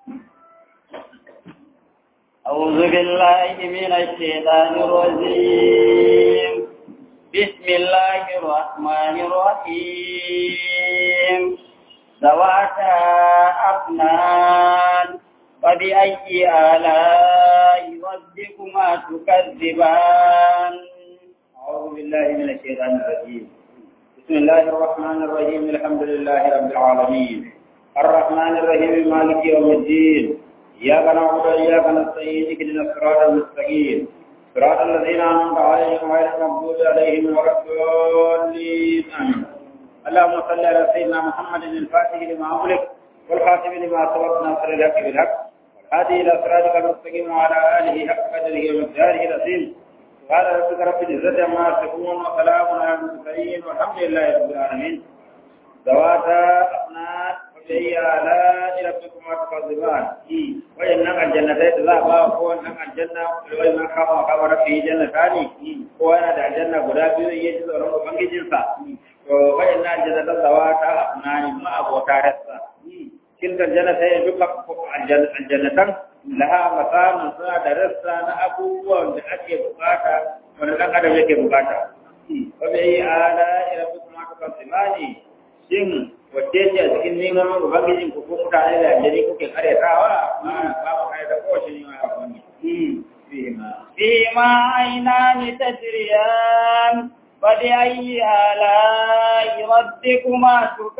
أعوذ بالله من الشيطان الرجيم بسم الله الرحمن الرحيم ذواتا أفنان فبأي آلاء ربكما تكذبان أعوذ بالله من الشيطان الرجيم بسم الله الرحمن الرحيم الحمد لله رب العالمين الرحمن الرحيم مالك يوم الدين إياك نعبد وإياك نستعين اهدنا الصراط المستقيم صراط الذين أنعمت عليهم غير المغضوب عليهم ولا الضالين آمين اللهم صل على سيدنا محمد الفاتح لما أغلق والخاتم لما سبق ناصر الحق بالحق والهادي إلى صراطك المستقيم وعلى آله حق قدره ومقداره العظيم سبحان ربك رب العزة عما يصفون وسلام على المرسلين والحمد لله رب العالمين ذواتا أفنان فبأي آلاء ربكما تكذبان وإنك الجنتين ذهبا هو إنك الجنة وإن خاف وخبر في جنتان هو أنا دع الجنة غدا بيو يجد ورم بنجي جنسا وإن الجنة ذواتا أفنان ما أبو تارسا تلك الجنتين دك الجنتين laha makamun suna da rassa na abubuwan da ake bukata wani ɗan adam yake bukata. Wa bai ala ila fi kuma ka kasimani shin wacce ce a cikin neman ubangijin ku ko mutane da aljani kuke karyatawa ba ba kare da kowace ne ma ubangiji. فيما عينان تجريان فبأي آلاء ربكما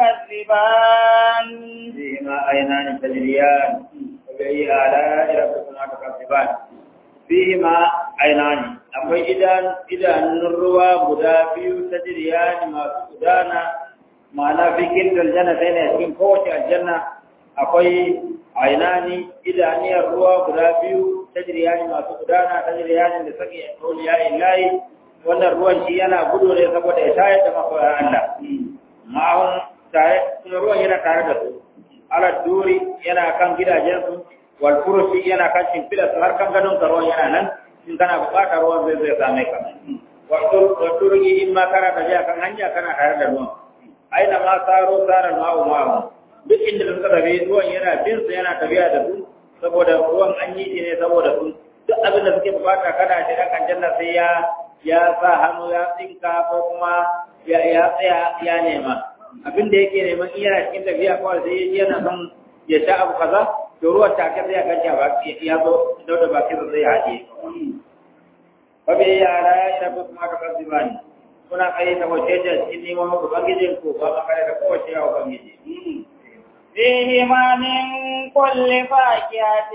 تكذبان فيما عينان تجريان فبأي آلاء ربكما تكذبان فيهما عينان akwai idan idanun ruwa guda biyu ta jiriyani masu gudana ma'ana fi kirkir aljanna sai ne cikin kowace aljanna akwai ainani idaniyar ruwa guda biyu ta jiriyani masu gudana ta jiriyani da sake auliya illahi wannan ruwan shi yana gudu ne saboda ya tayar da makoya Allah ma'ahun tare kuma ruwan yana tare da su ala duri yana kan gidajensu wal furushi yana kan shimfiɗa su har kan gadon ruwan yana nan in kana buƙatar ruwan zai zai same ka wa turgi in ma kana tafiya kan hanya kana tare da ruwan aina ma saro sarar ma'u ma'u duk inda suka tafi ruwan yana bin su yana tafiya da su saboda ruwan an yi shi ne saboda su duk abin da suke bukata kana shiga kan janna sai ya ya sa hannu ya tsinka ko kuma ya ya tsaya ya nema abin da yake neman in yana cikin tafiya kawai sai yana son ya sha abu kaza to ruwan take sai ya ganci a baki ya zo da baki zai haɗe fa bi yara ina ko kuma ka kasibani kuna kai ta wace ce cikin neman ubangijin ku ba ma kai da kowace ya ubangiji فيهما من كل فاكهة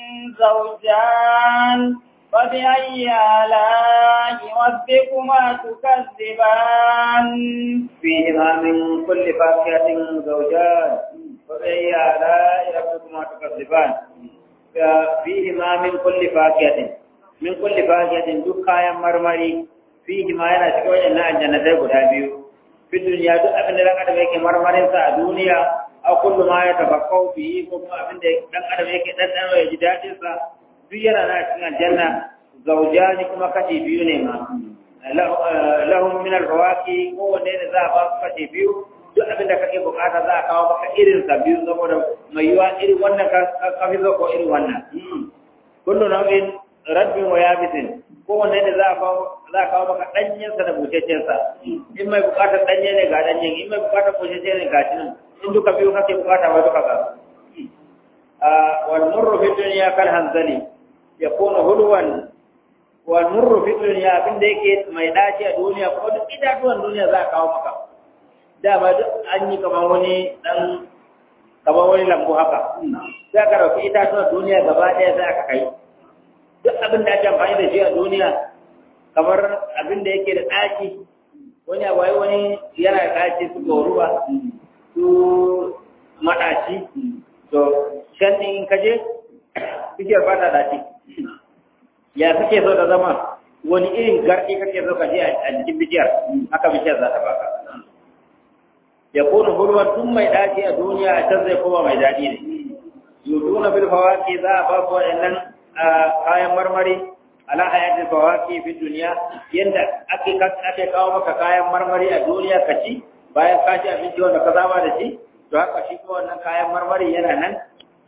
زوجان فبأي آلاء ربكما تكذبان فيهما من كل فاكهة زوجان فبأي آلاء ربكما تكذبان فيهما من كل فاكهة من كل فاكهة دكايا مرمري فيهما yana cikin waɗannan aljannatai guda biyu fi duniya duk abin da ɗan adam yake marmarin sa a duniya a kullu ma ya tafakkau bihi ko kuma abin da ɗan adam yake ɗanɗano ya ji daɗin sa duk yana na cikin aljanna zaujani kuma kashi biyu ne ma lahum min al-rawaqi ko wanne ne za a ba su kashi biyu duk abin da kake bukata za a kawo maka irin sa biyu saboda mai yiwa irin wannan ka fi zo ko irin wannan kullu nau'in rabbin wa yabisin ko wanne ne za a kawo za a kawo maka danyen sa da bucecen sa in mai bukatar danye ne ga danyen in mai bukatar bucece ne ga shi nan in duka biyu kake bukata ba duka ga wal murru fi dunya kal hanzali yakunu hulwan wal murru fi dunya abin da yake mai dace a duniya ko duk itatuwan duniya za a kawo maka dama duk an yi kamar wani dan kamar wani lambu haka sai ka dauki itatuwan duniya gaba ɗaya sai aka kai duk abin da ake amfani da shi a duniya kamar abin da yake da ɗaci wani abu wani yana da ɗaci su goruwa su maɗaci to can ɗin in kaje bishiyar fata ɗaci ya suke so da zama wani irin garɗi kake so ka je a jikin bishiyar haka bishiyar za ta baka ya kone hulwan tun mai daɗi a duniya a can zai koma mai daɗi ne yuduna bil fawaki za a ba su waɗannan kayan marmari ala hayatin fawaki fi duniya yanda ake ake kawo maka kayan marmari a duniya ka ci bayan ka ci abinci wanda ka saba da shi to haka shi kuma wannan kayan marmari yana nan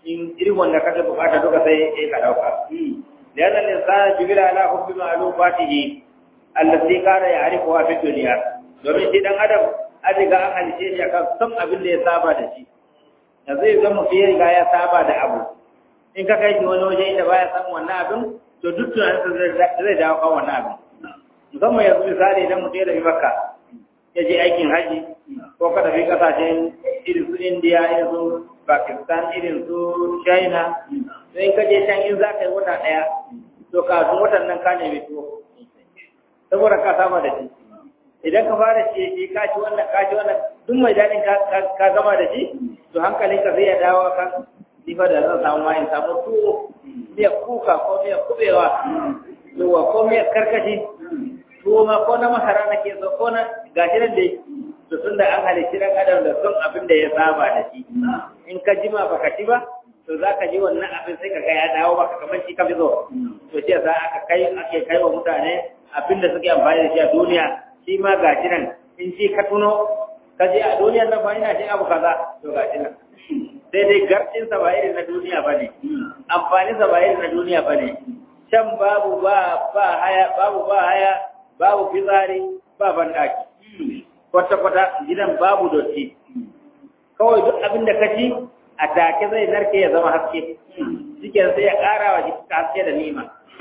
in irin wanda kake bukata duka sai ka dauka لأن الإنسان جبل على حب معلوماته التي كان يعرفها في الدنيا domin shi dan adam an riga an halice shi akan san abin da ya saba da shi yanzu idan mutum ya riga ya saba da abu in ka kai shi wani waje inda baya san wannan abin to duk tunanin zai dawo kan wannan abin musamman yanzu misali idan mutum ya tafi makka ya je aikin haji ko ka tafi kasashen irin su indiya irin su pakistan irin su china to in ka je can in za ka yi wata ɗaya to kafin watan nan ka nemi tuwo saboda ka saba da shi idan ka fara ce shi ka ci wannan ka ci wannan duk mai daɗin ka gama da shi to hankalin ka zai ya dawo kan sifa da zan samu ma in samu tuwo miya kuka ko miya kubewa yawa ko miya karkashi tuwo ma ko na masara na ke so ko na gashi nan dai to tun da an halicci dan adam da son abin da ya saba da shi in ka jima baka ci ba to za ka ji wannan abin sai ka ga ya dawo maka kamar shi ka fi zo to shi yasa aka kai ake kai wa mutane abin da suke amfani da shi a duniya shi ma ga shi nan in ji ka tuno ka je a duniyar nan fa ina jin abu kaza to ga shi nan sai dai garcin sa ba irin na duniya ba ne amfanin sa ba irin na duniya ba ne can babu ba ba haya babu ba haya babu fitsari ba bandaki kwata kwata gidan babu dotti kawai duk abin da ka ci a take zai narke ya zama haske cikin sai ya ƙara wa jiki haske da nima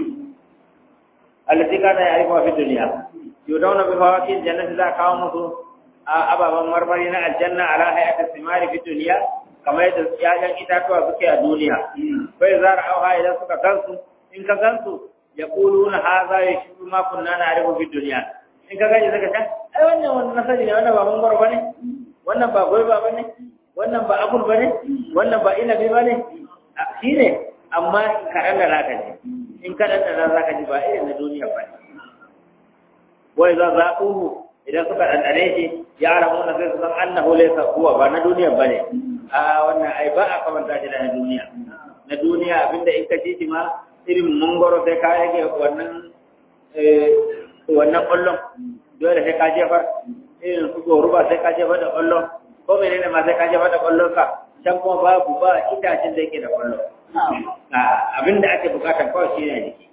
allati kana ya arifa fi duniya yudawna bi fawaqi jannati za kawo musu ababan marmari na aljanna ala hayati simari fi duniya kamar yadda yayan itatuwa suke a duniya bai zara auha idan suka gansu in ka gansu ya kuluna hadha yashbu ma kunna na'rifu fi duniya in ka gani zaka ta ai wannan wannan nasari ne wannan ba mangoro bane wannan ba goiba bane wannan ba abul ba ne wannan ba inabi ba ne shi ne amma kaɗan da zaka ji in kaɗan da zaka ji ba irin na duniya ba ne wai za za ƙuhu idan suka ɗanɗane shi ya ramu na sai su san annahu laysa huwa ba na duniya ba ne a wannan ai ba a kamanta shi da na duniya na duniya abinda in ka ci shi ma irin mangoro sai ka rage wannan wannan ƙwallon dole sai ka jefar irin su goruba sai ka jefar da ƙwallon ko menene ma sai ka jefa da kwallon ka can kuma babu ba itacen da yake da kwallon abin da ake bukata kawai shi ne jiki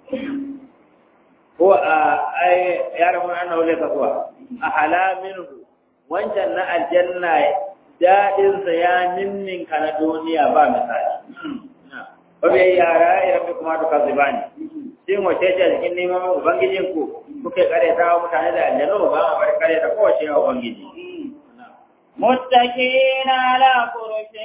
ko a ai yaran wani annahu laysa kuwa a halamin wancan na aljanna dadin sa ya ninnin ka na duniya ba misali ko bai yara ya rabbi kuma to kazibani shin wace ce cikin neman ubangijin ku kuke kare ta mutane da aljanna ba ma bar kare ta kowace ubangiji متكئين على فرش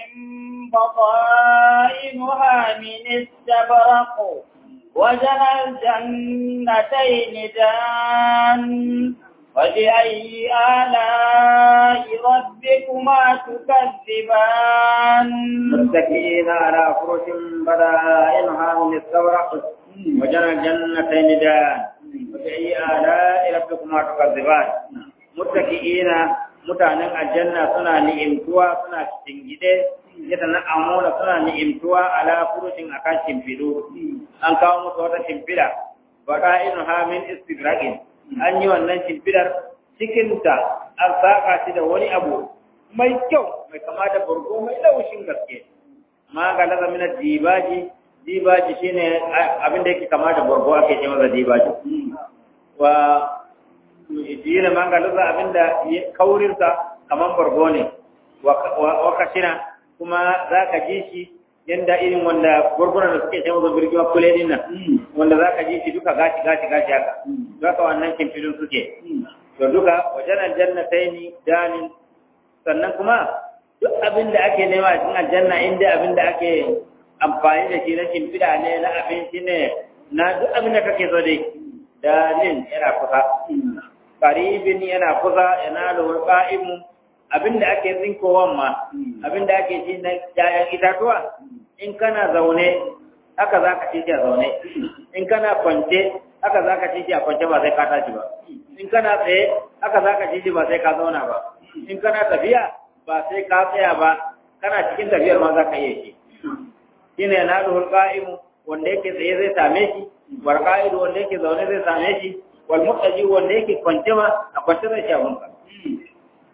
بطائنها من استبرق وجنى الجنتين دان فبأي آلاء ربكما تكذبان متكئين على فرش بطائنها من استبرق وجنى الجنتين دان فبأي آلاء ربكما تكذبان متكئين mutanen aljanna suna ni'imtuwa suna cikin gide yadda na amuna suna ni'imtuwa ala furushin akan shimfidu an kawo musu wata shimfida bada inu hamin istidragin an yi wannan shimfidar cikinta an saka shi da wani abu mai kyau mai kama da burgo mai laushin gaske ma ga laza mina dibaji dibaji shine abin da yake kama da burgo ake ce masa dibaji wa dina mangaluza abinda kaurinsa kaman bargo ne wa kashina kuma za ka ji shi yanda irin wanda gurgunan da suke shan birgima kule din nan wanda za ka ji shi duka gashi gashi gashi haka duka wannan kimfilin suke to duka wajen aljannatai ni danin sannan kuma duk abin da ake nema a cikin aljanna inda abin da ake amfani da shi na shimfiɗa ne na abinci ne na duk abin da kake so dai dalin yana kusa qaribin yana kusa yana da qa'imu abinda ake tsinkowan ma abinda ake ci na ƴaƴan itatuwa in kana zaune haka zaka ci shi a zaune in kana kwance haka zaka ci shi a kwance ba sai ka tashi ba in kana tsaye haka zaka ci shi ba sai ka zauna ba in kana tafiya ba sai ka tsaya ba kana cikin tafiyar ma zaka iya shi shine yana da qa'imu wanda yake tsaye zai same shi wal qa'idu wanda yake zaune zai same shi wal muqtaji wanda yake kwance ma a kwance zai sha bunka fa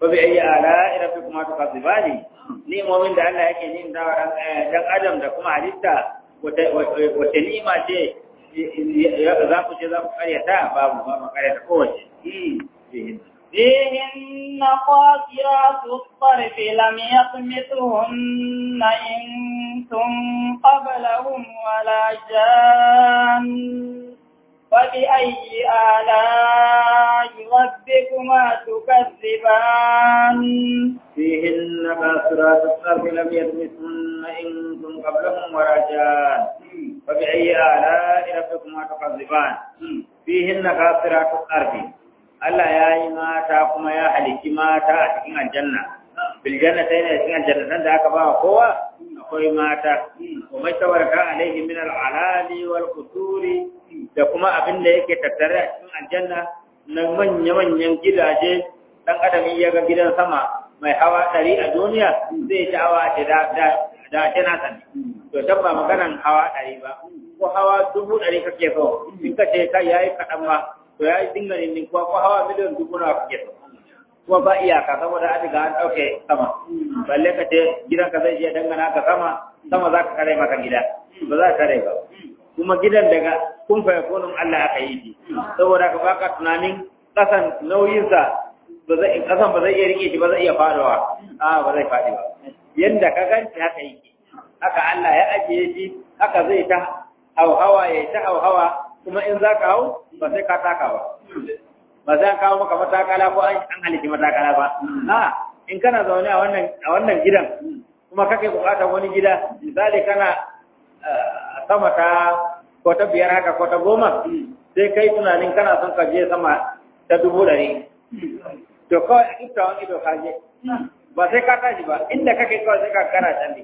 wa bi ayyi ala'i rabbikuma tukadzibani ni mu'min da Allah yake nin da dan adam da kuma halitta wata ni'ima ce za ku ce za ku karyata babu ba mu karyata kowace فيهن قاصرات الطرف لم يطمثهن إنس قبلهم ولا جان فبأي آلاء ربكما تكذبان فيهن قاصرات الطرف لم يطمثهن إنس قبلهم ولا جان فبأي آلاء ربكما تكذبان فيهن قاصرات الطرف Allah ya yi mata kuma ya halitti mata a cikin aljanna. Biljanna ta yana cikin aljanna da aka ba wa kowa akwai mata. Kuma shawarta alaihi min al'alali wal kusuri da kuma abin da yake tattare a cikin aljanna na manya-manyan gidaje dan adam ya ga gidan sama mai hawa ɗari a duniya zai ci hawa ce da da ce na sani. To can ba maganan hawa ɗari ba. Ko hawa dubu ɗari kake so in ka ce kai yayi kaɗan ba to ya yi dinga ne kuwa ko hawa miliyan dubu na kuke so kuma ba iyaka saboda an riga an ɗauke sama balle ka ce gidan ka zai je dangana ka sama sama za ka kare maka gida ba za ka kare ba kuma gidan daga kun fa yakunun Allah aka yi shi saboda ka baka tunanin kasan nauyinsa ba zai kasan ba zai iya rike shi ba zai iya faduwa a ba zai fadi ba yanda ka ganci haka yake haka Allah ya ajiye shi haka zai ta hauhawa ya ta hauhawa kuma in za ka hau ba sai ka taka ba ba sai an kawo maka matakala ko an halitti matakala ba a in kana zaune a wannan a wannan gidan kuma kake bukatar wani gida misali kana sama ta ko ta biyar haka ko ta goma sai kai tunanin kana son ka je sama ta dubu ɗari to kawai a kifta wani ido ka je ba sai ka tashi ba inda kake kawai sai ka kana can ne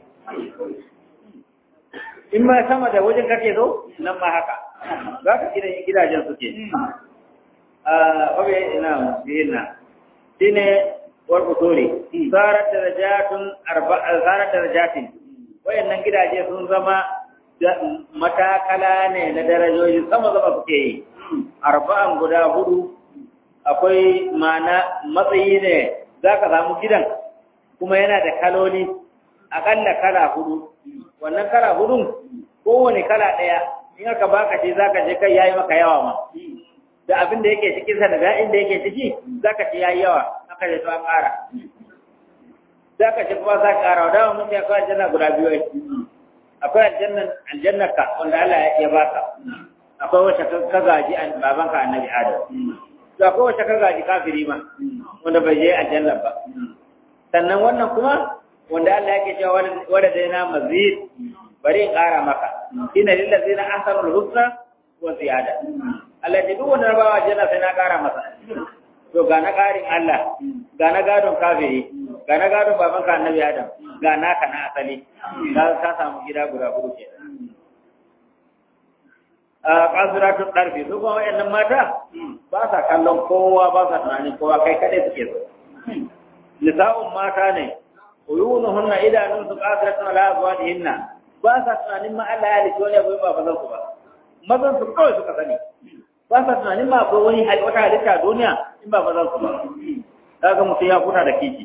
in ma sama da wajen kake so nan ma haka za ka gidan gidajen suke a obe ina bihinna shine wal usuli sarat darajatun arba'a sarat darajatin wayannan gidaje sun zama matakala ne na darajoji sama sama suke yi arba'an guda hudu akwai mana matsayi ne za ka samu gidan kuma yana da kaloli akalla kala hudu wannan kala hudun kowane kala ɗaya in aka baka ce zaka je kai yayi maka yawa ma da abin da yake cikin sa da da'in da yake ciki zaka ce yayi yawa aka je to an ƙara zaka ce kuma za ka ƙara da mun ya kawai aljanna guda biyu akwai aljannan aljannaka wanda Allah ya baka akwai wacce ka gaji an babanka annabi Adam to akwai wacce ka gaji kafiri ma wanda bai je aljanna ba sannan wannan kuma wanda Allah yake cewa wanda dai na mazid bari in ƙara maka ina lillazina ahsanul husna wa ziyada Allah ya duk wanda bawa janna sai na ƙara masa to ga na ƙarin Allah ga na gadon kafiri ga na gadon baban ka annabi Adam ga naka na asali ka ka samu gida guda hudu ke a kasiratu darfi su kuma wayannan mata ba sa kallon kowa ba sa tunanin kowa kai kadai suke so nisa'un mata ne uyunuhunna idanun su qasiratun ala azwajihinna ba sa tunanin ma Allah ya halitta wani abu ba bazan su ba mazan su kawai suka sani ba sa tunanin ma akwai wani wata halitta a duniya in ba bazan su ba kaga mutum ya huta da kiki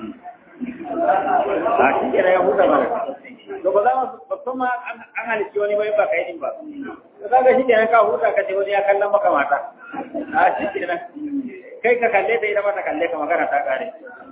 a shi kenan ya huta ba to ba za mu babban ma an halitta wani bai ba kai din ba to kaga shi kenan ka huta ka ce wani ya kallon maka mata a shi kenan kai ka kalle ta ita ma ta kalle ka magana ta kare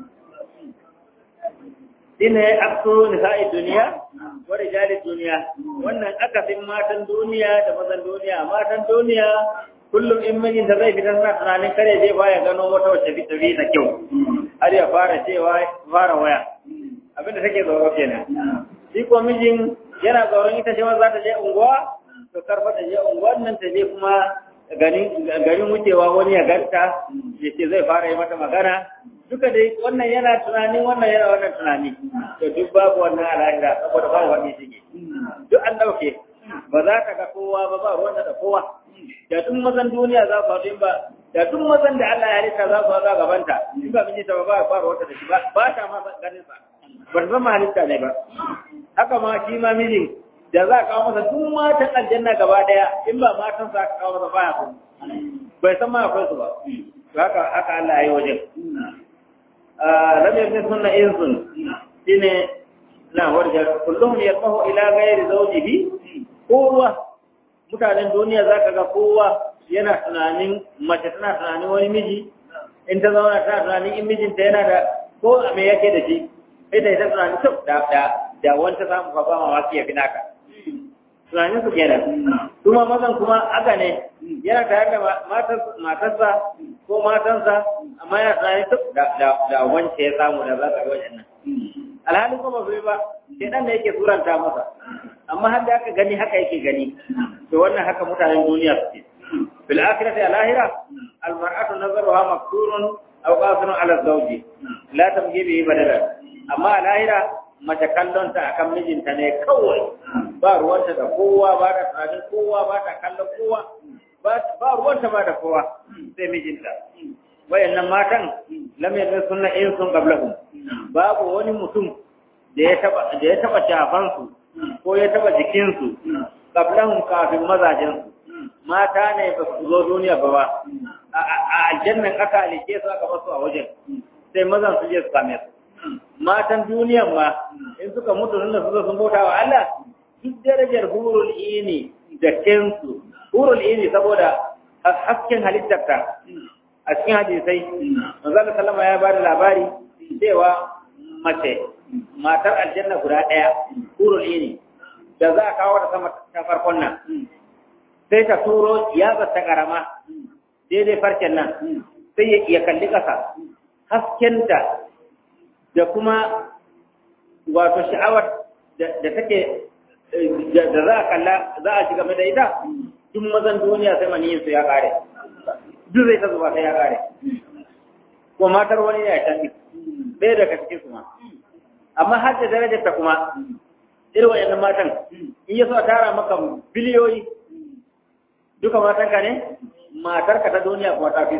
shine aksu nisa'i duniya wa rijali duniya wannan akasin matan duniya da mazan duniya matan duniya kullum in mijin da zai fita suna tunanin kare zai baya gano wata wacce fita bi da kyau har ya fara cewa fara waya abinda take tsoro kenan shi ko mijin yana tsoron ita ce za ta je unguwa to karfa ta je unguwar nan ta je kuma garin wucewa wani ya ganta ya ce zai fara yi mata magana duka dai wannan yana tunani wannan yana wannan tunani to duk babu wannan al'ada saboda babu wani shige duk an dauke ba za ka ga kowa ba ba ruwan da kowa da duk mazan duniya za su haɗu ba da duk mazan da Allah ya halitta za su haɗu a gabanta in ba miji ta ba ba ba ruwan da shi ba ba ta ma ganin sa ba ta zama halitta ne ba haka ma shi ma mijin da za a kawo masa duk matan aljanna gaba daya in ba matan sa aka kawo masa baya ku bai san ma akwai su ba haka haka Allah ya yi wajen lam yamsunna insun shine na warja kullum yatmahu ila ghairi zawjihi kowa mutanen duniya zaka ga kowa yana tunanin mace tana tunanin wani miji in ta zauna tana tunanin in mijinta yana da ko a me yake da shi ita ita tunanin to da da da wanta samu fa ba mamaki ya fi naka tunanin su kenan kuma mazan kuma haka ne yana tare da matarsa ko matansa amma yana tunanin to da da da wance ya samu da za ka ga wajen nan alhalin kuma bai ba sai dan da yake suranta masa amma har da aka gani haka yake gani to wannan haka mutanen duniya suke fil akhirati al ahira al mar'atu nazaruha makturun aw qasirun ala zawji la tamji bihi badala amma al ahira mace kallon ta akan mijinta ne kawai ba ruwanta da kowa ba da tunanin kowa ba ta kallon kowa ba ruwanta ba da kowa sai mijinta wayannan matan lam yadda sunna in sun qablahum babu wani mutum da ya taba da ya taba shafan su ko ya taba jikin su qablahum kafin mazajen su mata ne ba su zo duniya ba ba a aljannan aka alike su aka basu a wajen sai mazan su je su same su matan duniyan ma in suka mutu nuna su sun bauta wa Allah duk darajar hurul ini da kensu hurul ini saboda hasken halittarta a cikin hadisai manzo sallama ya bada labari cewa mace matar aljanna guda daya hurul ini da za a kawo da sama ta farkon nan sai ta turo ya ta karama daidai farcen nan sai ya kalli kasa haskenta da kuma wato sha'awar da take da za a kalla za a shiga da ita duk mazan duniya sai maniyin su ya kare duk zai ta zuba sai ya kare ko matar wani ne a can ɗaya daga cikin su ma amma har da darajar ta kuma irin wayannan matan in ya so a tara maka biliyoyi duka matan ka ne matar ka ta duniya kuma ta fi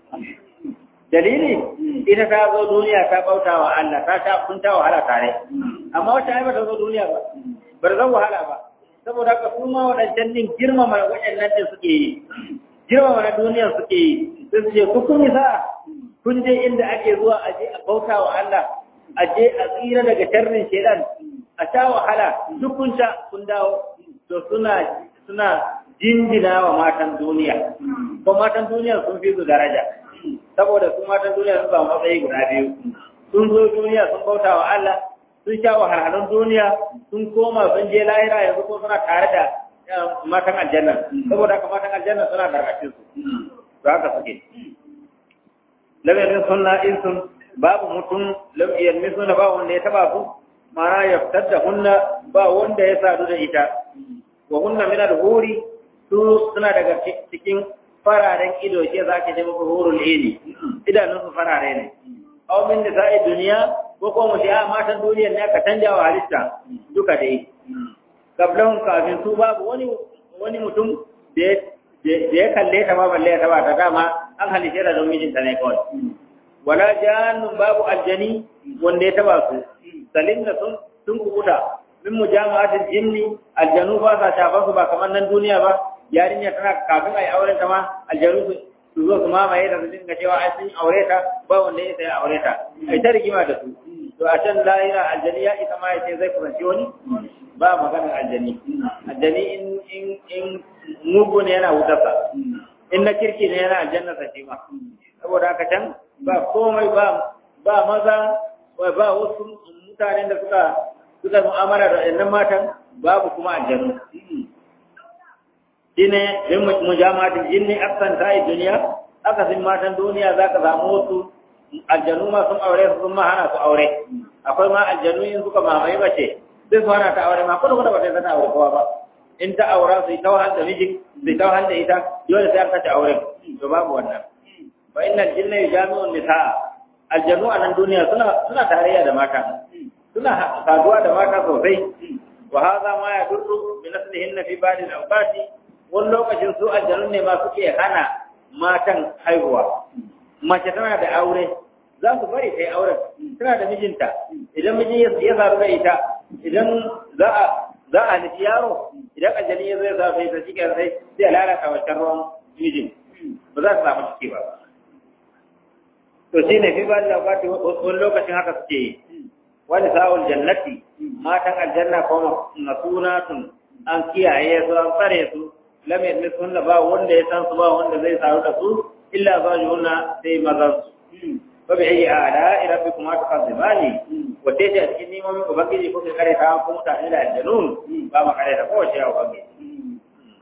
dalili ita ta zo duniya ta bauta wa Allah ta sha kun ta wahala tare amma wata ai ba ta zo duniya ba bar zan wahala ba saboda haka kuma wadancan din girmama waɗannan din suke yi girmama na duniya suke yi sai su ce ku kun yi sa'a kun je inda ake zuwa a je a bauta wa Allah a je a tsira daga sharrin shedan a sha wahala duk kun sha kun dawo to suna suna jinjina wa matan duniya ko matan duniya sun fi su daraja saboda su matan duniya sun samu matsayi guda biyu sun zo duniya sun bauta wa Allah sun sha wahalhalun duniya sun koma sun je lahira yanzu ko suna tare da matan aljanna saboda haka matan aljanna suna karkashin su to haka suke lam yakun sunna insun babu mutum lam yalmisuna ba wanda ya taba su mana yaftar da hunna ba wanda ya sadu da ita wa hunna min al-huri su suna daga cikin fararen ido ce za ka ce muku hurul ini idanun su farare ne aw min da sa'i duniya ko ko mu ce a matan duniyar ne aka canja wa halitta duka dai kablahun kafin su babu wani wani mutum da ya kalle ta ma balle ya taba ta dama an halice da don mijinta ne kawai wala jannun babu aljani wanda ya taba su salim da sun sun kubuta min mujama'atil jinni aljanu ba sa shafa su ba kamar nan duniya ba yarinya tana kafin a yi auren ta ma aljanu su zo su mamaye da su dinga cewa ai sun aure ta ba wanda ya sai aure ta ai ta rigima da su to a can lahira aljani ya isa ma ya ce zai kusanci wani ba maganar aljani aljani in in in mugu ne yana wutarsa in na kirki ne yana aljanna sa shi ma saboda haka can ba komai ba ba maza ba wasu mutanen da suka suka mu'amala da ɗannan matan babu kuma aljanu shine in mujamatin jinni aksan ta yi duniya akasin matan duniya za ka samu wasu aljanu ma sun aure su sun ma hana su aure akwai ma aljanu in suka mamaye mace sai su hana ta aure ma kuma kuma ba sai ta aure kowa ba in ta aura su yi ta wahal da miji su yi ta wahal da ita dole sai an kace aure to babu wannan fa innal jinna yujami'un nisaa aljanu a nan duniya suna suna tarayya da mata suna saduwa da mata sosai wa hadha ma yadurru bi naslihinna fi ba'd al-awqati wani lokacin su aljanun ne ma suke hana matan haihuwa mace tana da aure za su bari ta yi auren tana da mijinta idan mijin ya zaru da ita idan za a za a nufi yaro idan aljani ya zai zafi ta cikin sai sai lalata wancan ruwan mijin ba za su samu ciki ba to shine fi ba da wani lokacin haka suke yi wani sa'ul jannati matan aljanna kuma masunatun an kiyaye su an tsare su lam yadmisun ba wanda ya san su ba wanda zai saru da su illa zajuna sai mazan su fa bi ayi ala rabbikum tukazibani wace ce a cikin neman ubangiji kuka kare ta ko mutane da aljanun ba ma kare da kowace ya ubangiji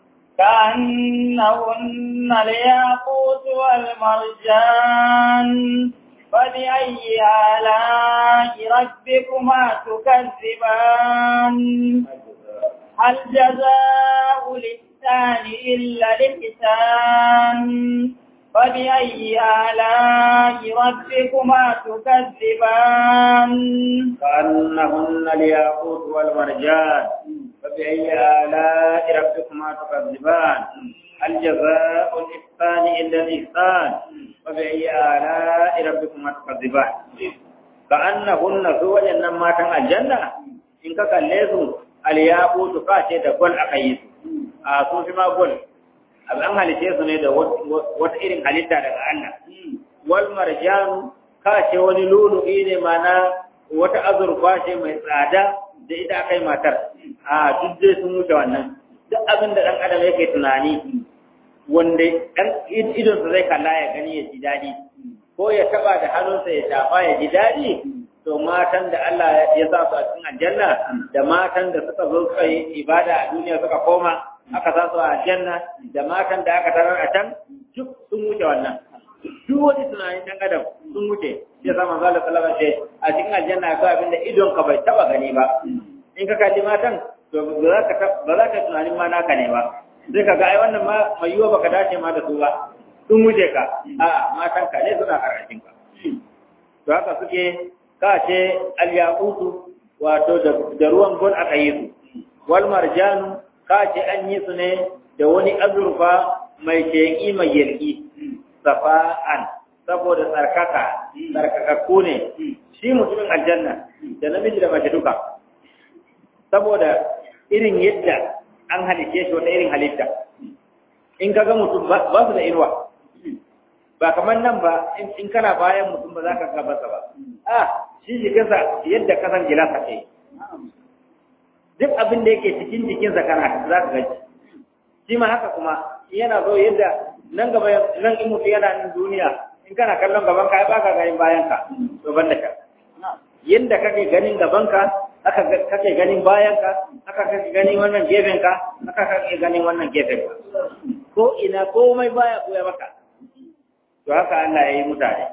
كأنهن الياقوت والمرجان فبأي آلاء ربكما تكذبان هل جزاء الإحسان إلا الإحسان فبأي آلاء ربكما تكذبان كأنهن الياقوت والمرجان فبأي آلاء ربكما تكذبان هل جزاء الإحسان إلا الإحسان فبأي آلاء ربكما تكذبان كأنهن سوى إنما تن الجنة إن كالليسوا الياقوت كاشي دقل أقيس آسو فيما قل abu an halice su ne da wata irin halitta daga Allah wal marjan ka ce wani lulu'i ne mana wata azurfa ce mai tsada da ita akai matar a duk dai sun wuce wannan duk abin da dan adam yake tunani wanda dan idon sa zai kalla ya gani ya ji dadi ko ya taba da hannunsa ya shafa ya ji dadi to matan da Allah ya sa su a cikin aljanna da matan da suka zo suka yi ibada a duniya suka koma aka sa su a aljanna da matan da aka tarar a can duk sun wuce wannan duk wani tunanin dan adam sun wuce sai sa manzo Allah sallallahu alaihi wasallam a cikin aljanna akwai abin da idon ka bai taba gani ba in ka kalli matan to ba za ka ba za ka tunanin ma naka ne ba sai ka ga ai wannan ma mai yiwa baka dace ma da su ba sun wuce ka a matan ka ne suna karashin ka to haka suke ka ce al-yaqutu wato da ruwan gol aka yi su wal marjanu ka ce an yi su ne da wani azurfa mai sheƙi mai yalƙi safa'an saboda tsarkaka tsarkakakku ne shi mutumin aljanna da namiji da mace duka saboda irin yadda an halice shi wata irin halitta in ka ga mutum ba su da inuwa ba kamar nan ba in kana bayan mutum ba za ka gabasa ba a shi jikinsa yadda kasan gilasa ce duk abin da yake cikin jikinsa kana za ka gaji shi ma haka kuma yana zo yadda nan gaba nan in mutum yana nan duniya in kana kallon gaban ka ba ka ganin bayan ka to ban da ka yadda kake ganin gaban ka aka kake ganin bayan ka aka kake ganin wannan gefen ka aka kake ganin wannan gefen ka ko ina komai baya koya maka to haka Allah ya yi mutane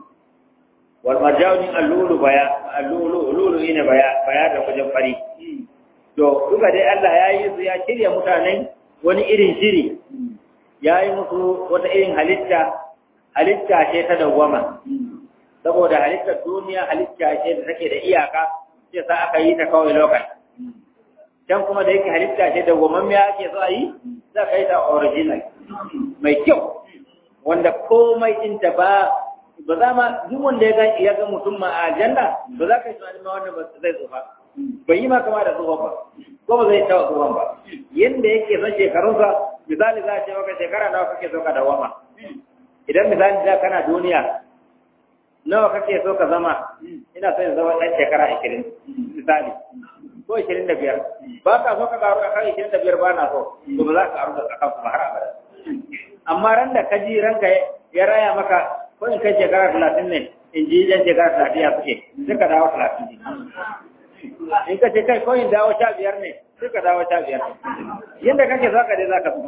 wal marjawni allulu baya allulu allulu ina baya baya da wajen fari to duka dai Allah ya yi su ya shirya mutanen wani irin shiri ya yi musu wata irin halitta halitta ce ta dawwama saboda halittar duniya halitta ce da take da iyaka sai sa aka yi ta kawai lokaci can kuma da yake halitta ce dawwamammiya ake so a yi za ka yi ta original mai kyau wanda komai ɗinta ba ba za ma duk wanda ya ga mutum ma a aljanna ba za ka yi tunanin ma wannan ba zai zo ba bai yi ma kama da tsohon ba ko ba zai taɓa tsohon ba yadda yake son shekarunsa misali za a ce maka shekara nawa kake so ka dawama idan misali da kana duniya nawa kake so ka zama ina so in zama ɗan shekara ashirin misali ko ashirin da biyar ba ka so ka karu a kan ashirin da biyar ba na so to ba za ka karu da kan kuma har abada amma ran da ka ji ranka ya raya maka ko in kai shekara talatin ne in ji yan shekara talatin ya suke sai ka dawo talatin in ka ce kai ko in dawo sha biyar ne sai ka dawo sha biyar yadda kake za ka dai za ka fi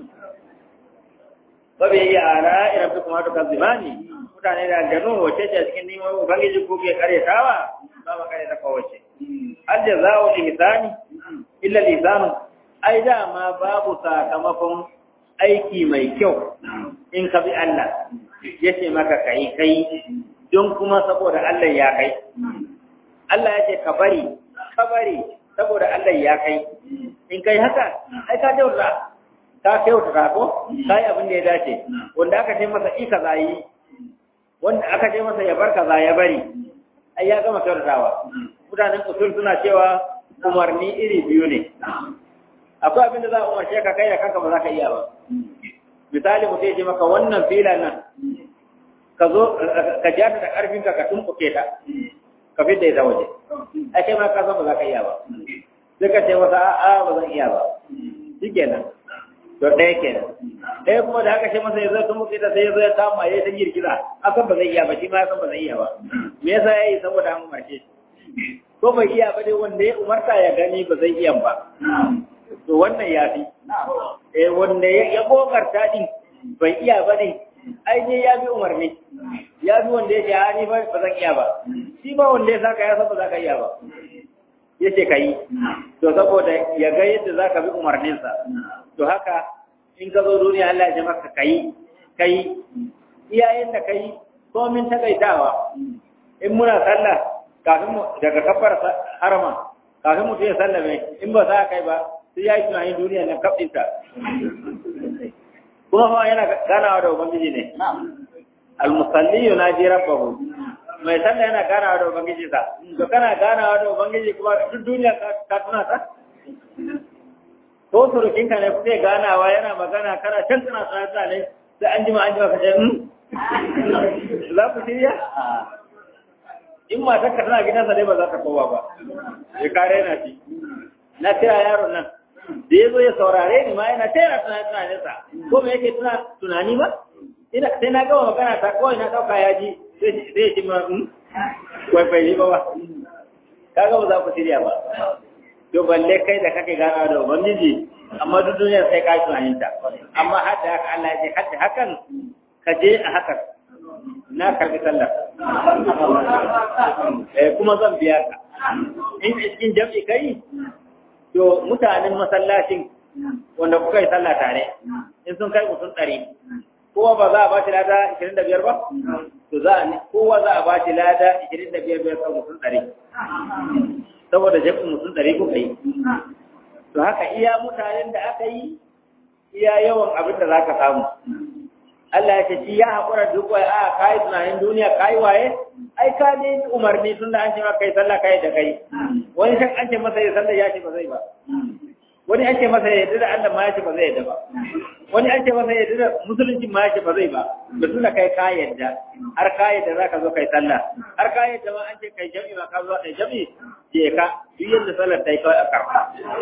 babu yi ala irin fi kuma duka zimani mutane da aljanu wace ce a cikin neman ubangiji ko ke karyatawa ba ma karyata kowace alja za a lisani illa lisanu ai dama babu sakamakon aiki mai kyau in ka bi Allah ya ce maka kai kai don kuma saboda Allah ya kai Allah ya ce ka bari ka bari saboda Allah ya kai in kai haka ai ka kyauta ka kyauta ko kai abin da ya dace wanda aka ce masa ika zayi wanda aka ce masa ya bar kaza ya bari ai ya gama kyautatawa mutanen usul suna cewa umarni iri biyu ne akwai abin da za a umarce ka kai da kanka ba za ka iya ba misali mutum ya ce maka wannan filan nan ka zo ka ja ta da karfin ka ka tumbuke ta ka fidda ita waje ai kai ma ka san ba za ka iya ba sai ka ce masa a'a ba zan iya ba shikenan to ɗaya kenan ɗaya kuma da haka shi masa ya zo tumbuke ta sai ya zo ya kama ya ta girgiza akan ba zai iya ba shi ma ya san ba zai iya ba me yasa ya yi saboda an umarce shi ko bai iya ba dai wanda ya umarta ya gani ba zai iya ba to wannan ya fi eh wanda ya kokarta din bai iya ba ne ai ne ya bi umarni ya bi wanda ya ce ha ni ba zan iya ba shi ba wanda ya saka ya san ba za ka iya ba ya ce ka yi to saboda ya ga yadda za ka bi umarninsa to haka in ka zo duniya Allah ya ce maka ka yi ka yi iyayen da ka yi komin takaitawa in muna sallah kafin mu daga kafar harama kafin mutum ya sallame in ba za kai ba sai ya yi tunanin duniya na kafinta kuma fa yana ganawa da ubangiji ne almusalli yunaji rabbahu mai sallah yana ganawa da ubangiji sa to kana ganawa da ubangiji kuma duk duniya ka tuna ta ko surukin ka ne kuke ganawa yana magana kana can kana tsaya ne sai an jima an jima ka ce za ku shirya in matar ka tana gidansa dai ba za ta kowa ba ya kare na shi na kira yaron nan da ya zo ya saurare ni ma yana tera tunanin tunaninsa ko me yake tuna tunani ba ina sai na gama magana ta kawai na dauka ya ji sai ya ci ma wai bai yi ba ba kaga ba za ku shirya ba to balle kai da kake ganawa da ubangiji amma duk duniya sai ka tunanin ta amma hadda haka Allah ya ce hadda hakan ka je a hakan na karbi sallar eh kuma zan biya ka in cikin jam'i kai to mutanen masallacin wanda kuka yi sallah tare in sun kai mutum ɗari kowa ba za a ba shi lada ishirin da biyar ba to za a kowa za a ba shi lada ishirin da biyar biyar kan mutum ɗari saboda jam'in mutum ɗari kuka yi to haka iya mutanen da aka yi iya yawan abin da za ka samu Allah ya ce shi ya haƙura duk wai a kai tunanin duniya kai waye ai ka ne umarni tunda an ce maka kai sallah kai da kai wani san an ce masa ya sallah ya ce ba zai ba wani an ce masa ya yarda da Allah ma ya ce ba zai yarda ba wani an ce masa ya yarda da musulunci ma ya ce ba zai ba da tunda kai ka yarda har ka yarda zaka zo kai sallah har ka yarda ma an ce kai jami'i ma ka zo kai jami'i je ka duk yadda sallar ta yi kawai a karɓa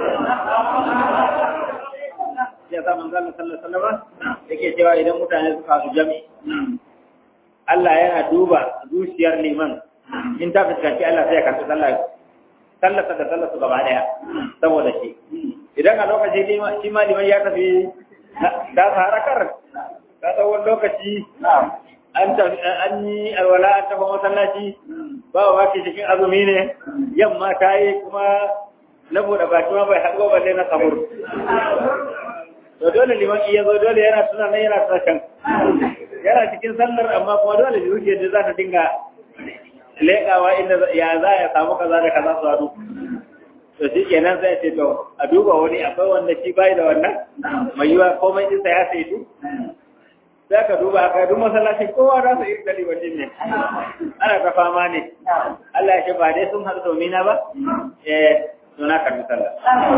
ya sa manzo Allah sallallahu alaihi wasallam yake cewa idan mutane suka su jami Allah yana duba zuciyar liman in ta fuskanci Allah sai ya karɓi sallah sallar da sallar su gaba daya saboda shi idan a lokaci liman shi ma liman ya tafi da harakar ka tsawon lokaci an tafi an yi alwala an tafi masallaci ba wa ke cikin azumi ne yamma ta yi kuma na buɗe baki ma bai haɗuwa balle na samur to dole liman iya zo dole yana tuna nan yana tuna can yana cikin sallar amma kuma dole zuciyar da za ta dinga leƙawa inda ya za ya samu kaza da kaza su haɗu to shi kenan sai ce to a duba wani akwai wanda shi bai da wannan mai yiwa komai ɗinsa ya saitu sai ka duba aka duk masallaci kowa za su yi gari wajen ne ana ta fama ne Allah ya ce ba dai sun haɗu domin na ba eh suna karbi sallah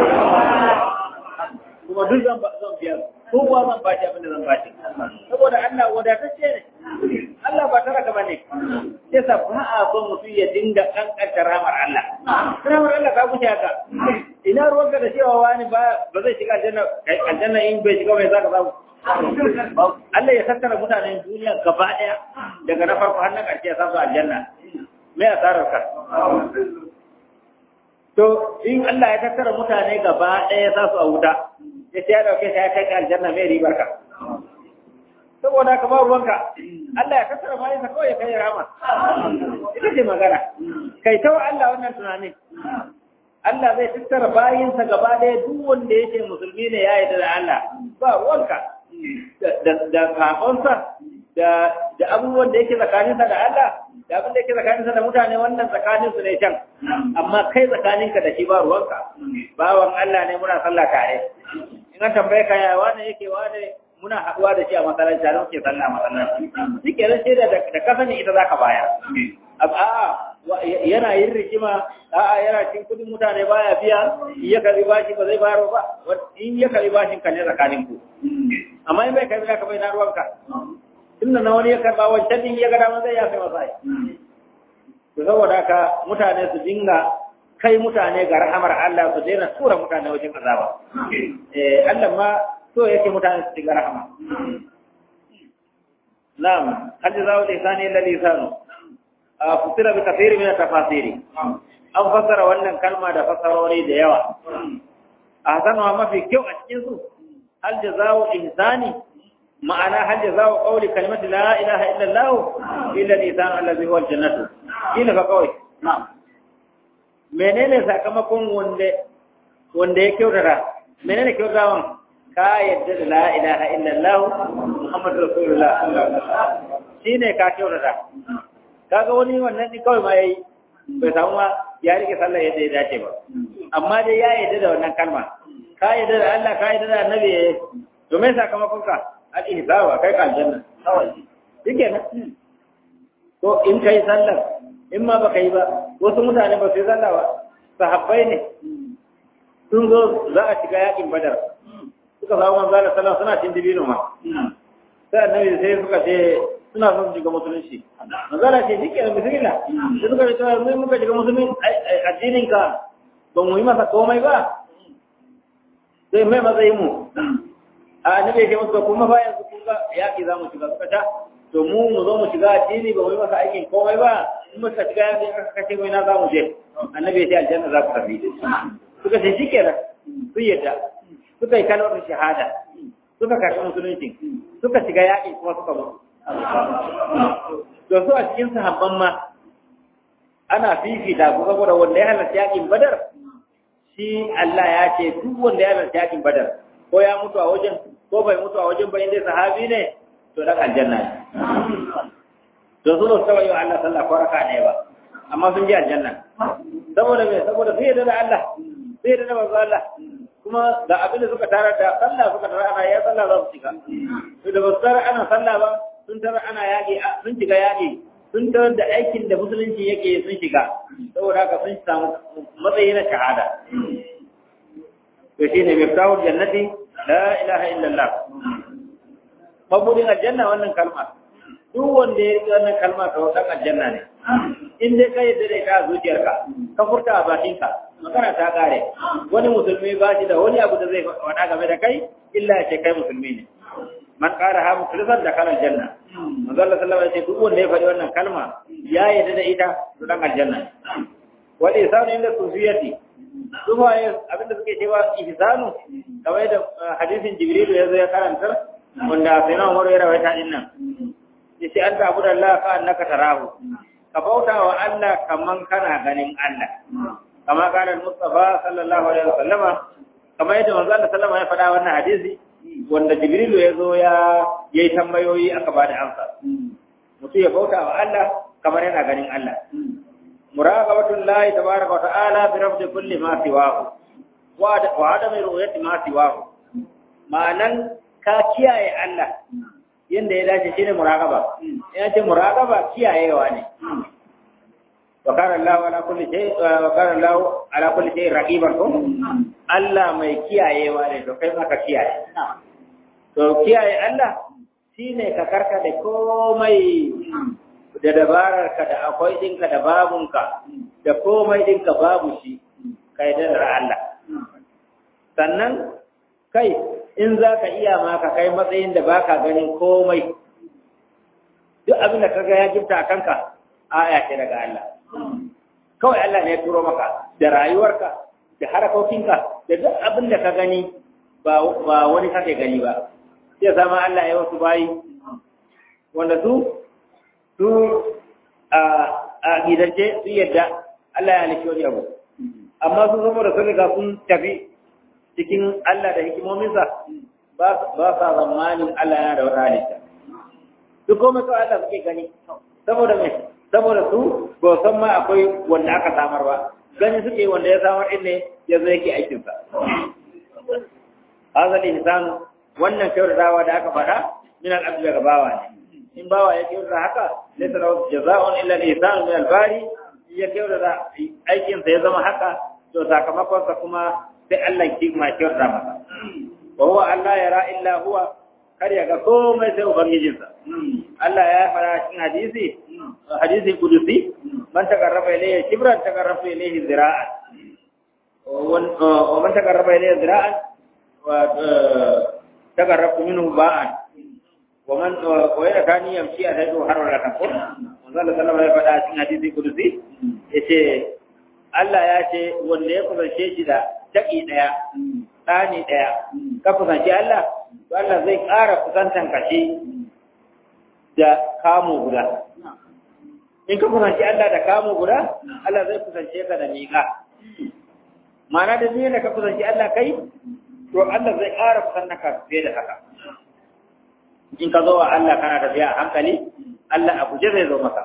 kuma duk zan zan biya ko kuwa zan bashi abin da zan bashi saboda Allah wadatacce ne Allah ba tara ka bane sai sa ba a son mutum ya dinga kankanta ramar Allah ramar Allah ka wuce haka ina ruwanka da cewa wani ba ba zai shiga aljanna aljanna in bai shiga bai zaka samu Allah ya tattara mutanen duniya gaba daya daga na farko har na ƙarshe ya samu aljanna me asarar ka to in Allah ya tattara mutane gaba ɗaya za su a wuta ya ce ya dauke shi ya kai ka aljanna mai ribar ka saboda ka ba ruwanka Allah ya tattara bayan sa kawai ya kai rama ita ce magana kai ta Allah wannan tunani Allah zai tattara bayinsa gaba ɗaya duk wanda yake musulmi ne ya yarda da Allah ba ruwanka da da kafonsa da da abubuwan da yake tsakaninsa da Allah da abin da yake tsakaninsa da mutane wannan tsakaninsu ne can amma kai tsakaninka da shi ba ruwanka bawan Allah ne muna sallah tare in an tambaye ka ya wane yake wane muna haɗuwa da shi a masallaci tare muke sallah a masallaci shi ke zan da da kasa ne ita zaka bayar a'a yana yin rikima a'a yana cin kudin mutane baya biya in ya karbi bashi ba zai bayar ba in ya karbi bashin ka ne tsakanin ku amma in bai karbi ka bai na ruwanka tunda na wani ya karba wancan din ya ga dama zai yafe masa to saboda haka mutane su dinga kai mutane ga rahamar Allah su daina tura mutane wajen azaba eh Allah ma so yake mutane su dinga rahama na'am hal jazaa'u ihsani illa ihsanu fasira bi kathiri min tafasiri an fassara wannan kalma da fassarori da yawa ahsanu mafi kyau a cikin su hal jazaa'u ihsani ma'ana hal jazaa'u qawli kalimati la ilaha illa allah illa al-ihsan allazi huwa al-jannatu kila fa kawai na'am menene sakamakon wanda wanda ya kyautata menene kyautatawan ka yadda da la ilaha illallah muhammadu rasulullah shine ka kyautata kaga wani wannan ni kawai ma yayi bai samu ma ya rike sallah yadda ya dace ba amma dai ya yadda da wannan kalma ka yadda da Allah ka yadda da annabi to me sakamakon ka al ihsaba kai ka aljanna shike nan to in kai sallah in ma baka yi ba wasu mutane ba su yi sallah ba sahabbai ne sun zo za a shiga yakin badar suka samu manzo Allah sallallahu suna cin dibino ma sai annabi sai suka ce suna son shiga musulunci manzo Allah ce dike da bismillah sai suka ce mun muka shiga musulunci addinin ka ba mu yi masa komai ba sai mai matsayin mu a annabi ya ce musu kuma fa yanzu kun ga yaki za mu shiga suka ta to mu mu zo mu shiga addini ba mu yi masa aikin komai ba in muka shiga yaki aka kace mu ina za mu je annabi ya ce aljanna za ku tafi suka ce shikenan sun yadda suka yi kalmar shahada suka karɓi musulunci suka shiga yaƙi kuma suka mutu to su a cikin sahabban ma ana fifita ku saboda wanda ya halarci yaƙin badar shi Allah ya ce duk wanda ya halarci yaƙin badar ko ya mutu a wajen ko bai mutu a wajen ba inda sahabi ne to dan aljanna ne to su ba su taɓa yi wa Allah sallah ko raka ne ba amma sun ji aljanna saboda me saboda su yarda da Allah su yarda da manzo Allah kuma da abin da suka tarar da sallah suka tarar ana ya sallah za su shiga to da basu tarar ana sallah ba sun tarar ana yaƙi sun shiga yaƙi sun tarar da aikin da musulunci yake sun shiga saboda haka sun samu matsayi na shahada to shine miftahul jannati la ilaha illallah mabudin aljanna wannan kalma duk wanda ya yi wannan kalma ka dan aljanna ne in dai ka yadda da ita a zuciyarka ka furta a bakinka magana ta kare wani musulmi ba shi da wani abu da zai faɗa game da kai illa ya ce kai musulmi ne man ƙara ha mukhlisan da kana aljanna manzo Allah sallallahu alaihi wasallam duk wanda ya faɗi wannan kalma ya yadda da ita to dan aljanna wal ihsanu inda sufiyati kuma abinda suke cewa ihsanu kamar da hadisin jibril ya zo ya karanta wanda sai na Umar ya rawaita din nan yace an ta abu da Allah ka annaka tarahu ka bauta wa Allah kaman kana ganin Allah kama kana Mustafa sallallahu alaihi wasallama kamar yadda manzo Allah sallama ya faɗa wannan hadisi wanda Jibrilu ya zo ya yayi tambayoyi aka bada amsa mutum ya bauta wa Allah kamar yana ganin Allah muraqabatul lahi tabaaraka wa ta'ala bi rabbi kulli ma siwahu wa adami ru'yati ma siwahu ma'anan ka kiyaye Allah yanda ya dace shine muraqaba ya ce muraqaba kiyayewa ne wa kana Allah ala kulli shay wa kana Allah ala kulli shay raqiban ko Allah mai kiyayewa ne to kai ma ka kiyaye to kiyaye Allah shine ka karka da komai da dabarar ka da akwai dinka da babunka da komai dinka babu shi kai da Allah sannan kai in za ka iya ma ka kai matsayin da baka ganin komai duk abin da kaga ya gifta a kanka aya ce daga Allah kawai Allah ne ya turo maka da rayuwarka da harakokinka da duk abin da ka gani ba wani kake gani ba sai zama Allah ya wasu bayi wanda su su a gidance su yadda Allah ya halitta wani abu amma su zama da sun riga sun tafi cikin Allah da hikimominsa ba sa zamanin Allah yana da wata halitta. Duk komai kawai Allah suke gani, saboda mai, saboda su ba san ma akwai wanda aka samar ba, gani suke wanda ya samar ɗin ne ya zo yake aikinsa. Hazali hisanu wannan kyautatawa da aka faɗa min al'abdu daga bawa ne. In bawa ya kyautata haka, laysa lahu jaza'un illa al-ihsanu min al-bari, ya kyautata aikinsa ya zama haka, to sakamakonsa kuma sai Allah ki ma kyauta masa wa huwa Allah yara illa huwa kar ya ga komai sai ubangijinsa Allah ya fara cikin hadisi hadisi kudusi man takarrafa ilayhi shibran takarrafa ilayhi zira'an wa man takarrafa ilayhi zira'an wa takarrafa minhu ba'an wa man wa yana kani yamshi a taido har wala takun manzo Allah sallallahu alaihi wasallam ya faɗa cikin hadisi kudusi yace Allah ya ce wanda ya kusance shi da taki daya ɗani ɗaya ka kusanci Allah to Allah zai ƙara kusantan kashe da kamo guda in ka kusanci Allah da kamo guda Allah zai kusance ka da miƙa ma'ana da ne da ka kusanci Allah kai to Allah zai ƙara kusantan ka fiye da haka in ka zo wa Allah kana tafiya a hankali Allah a guje zai zo maka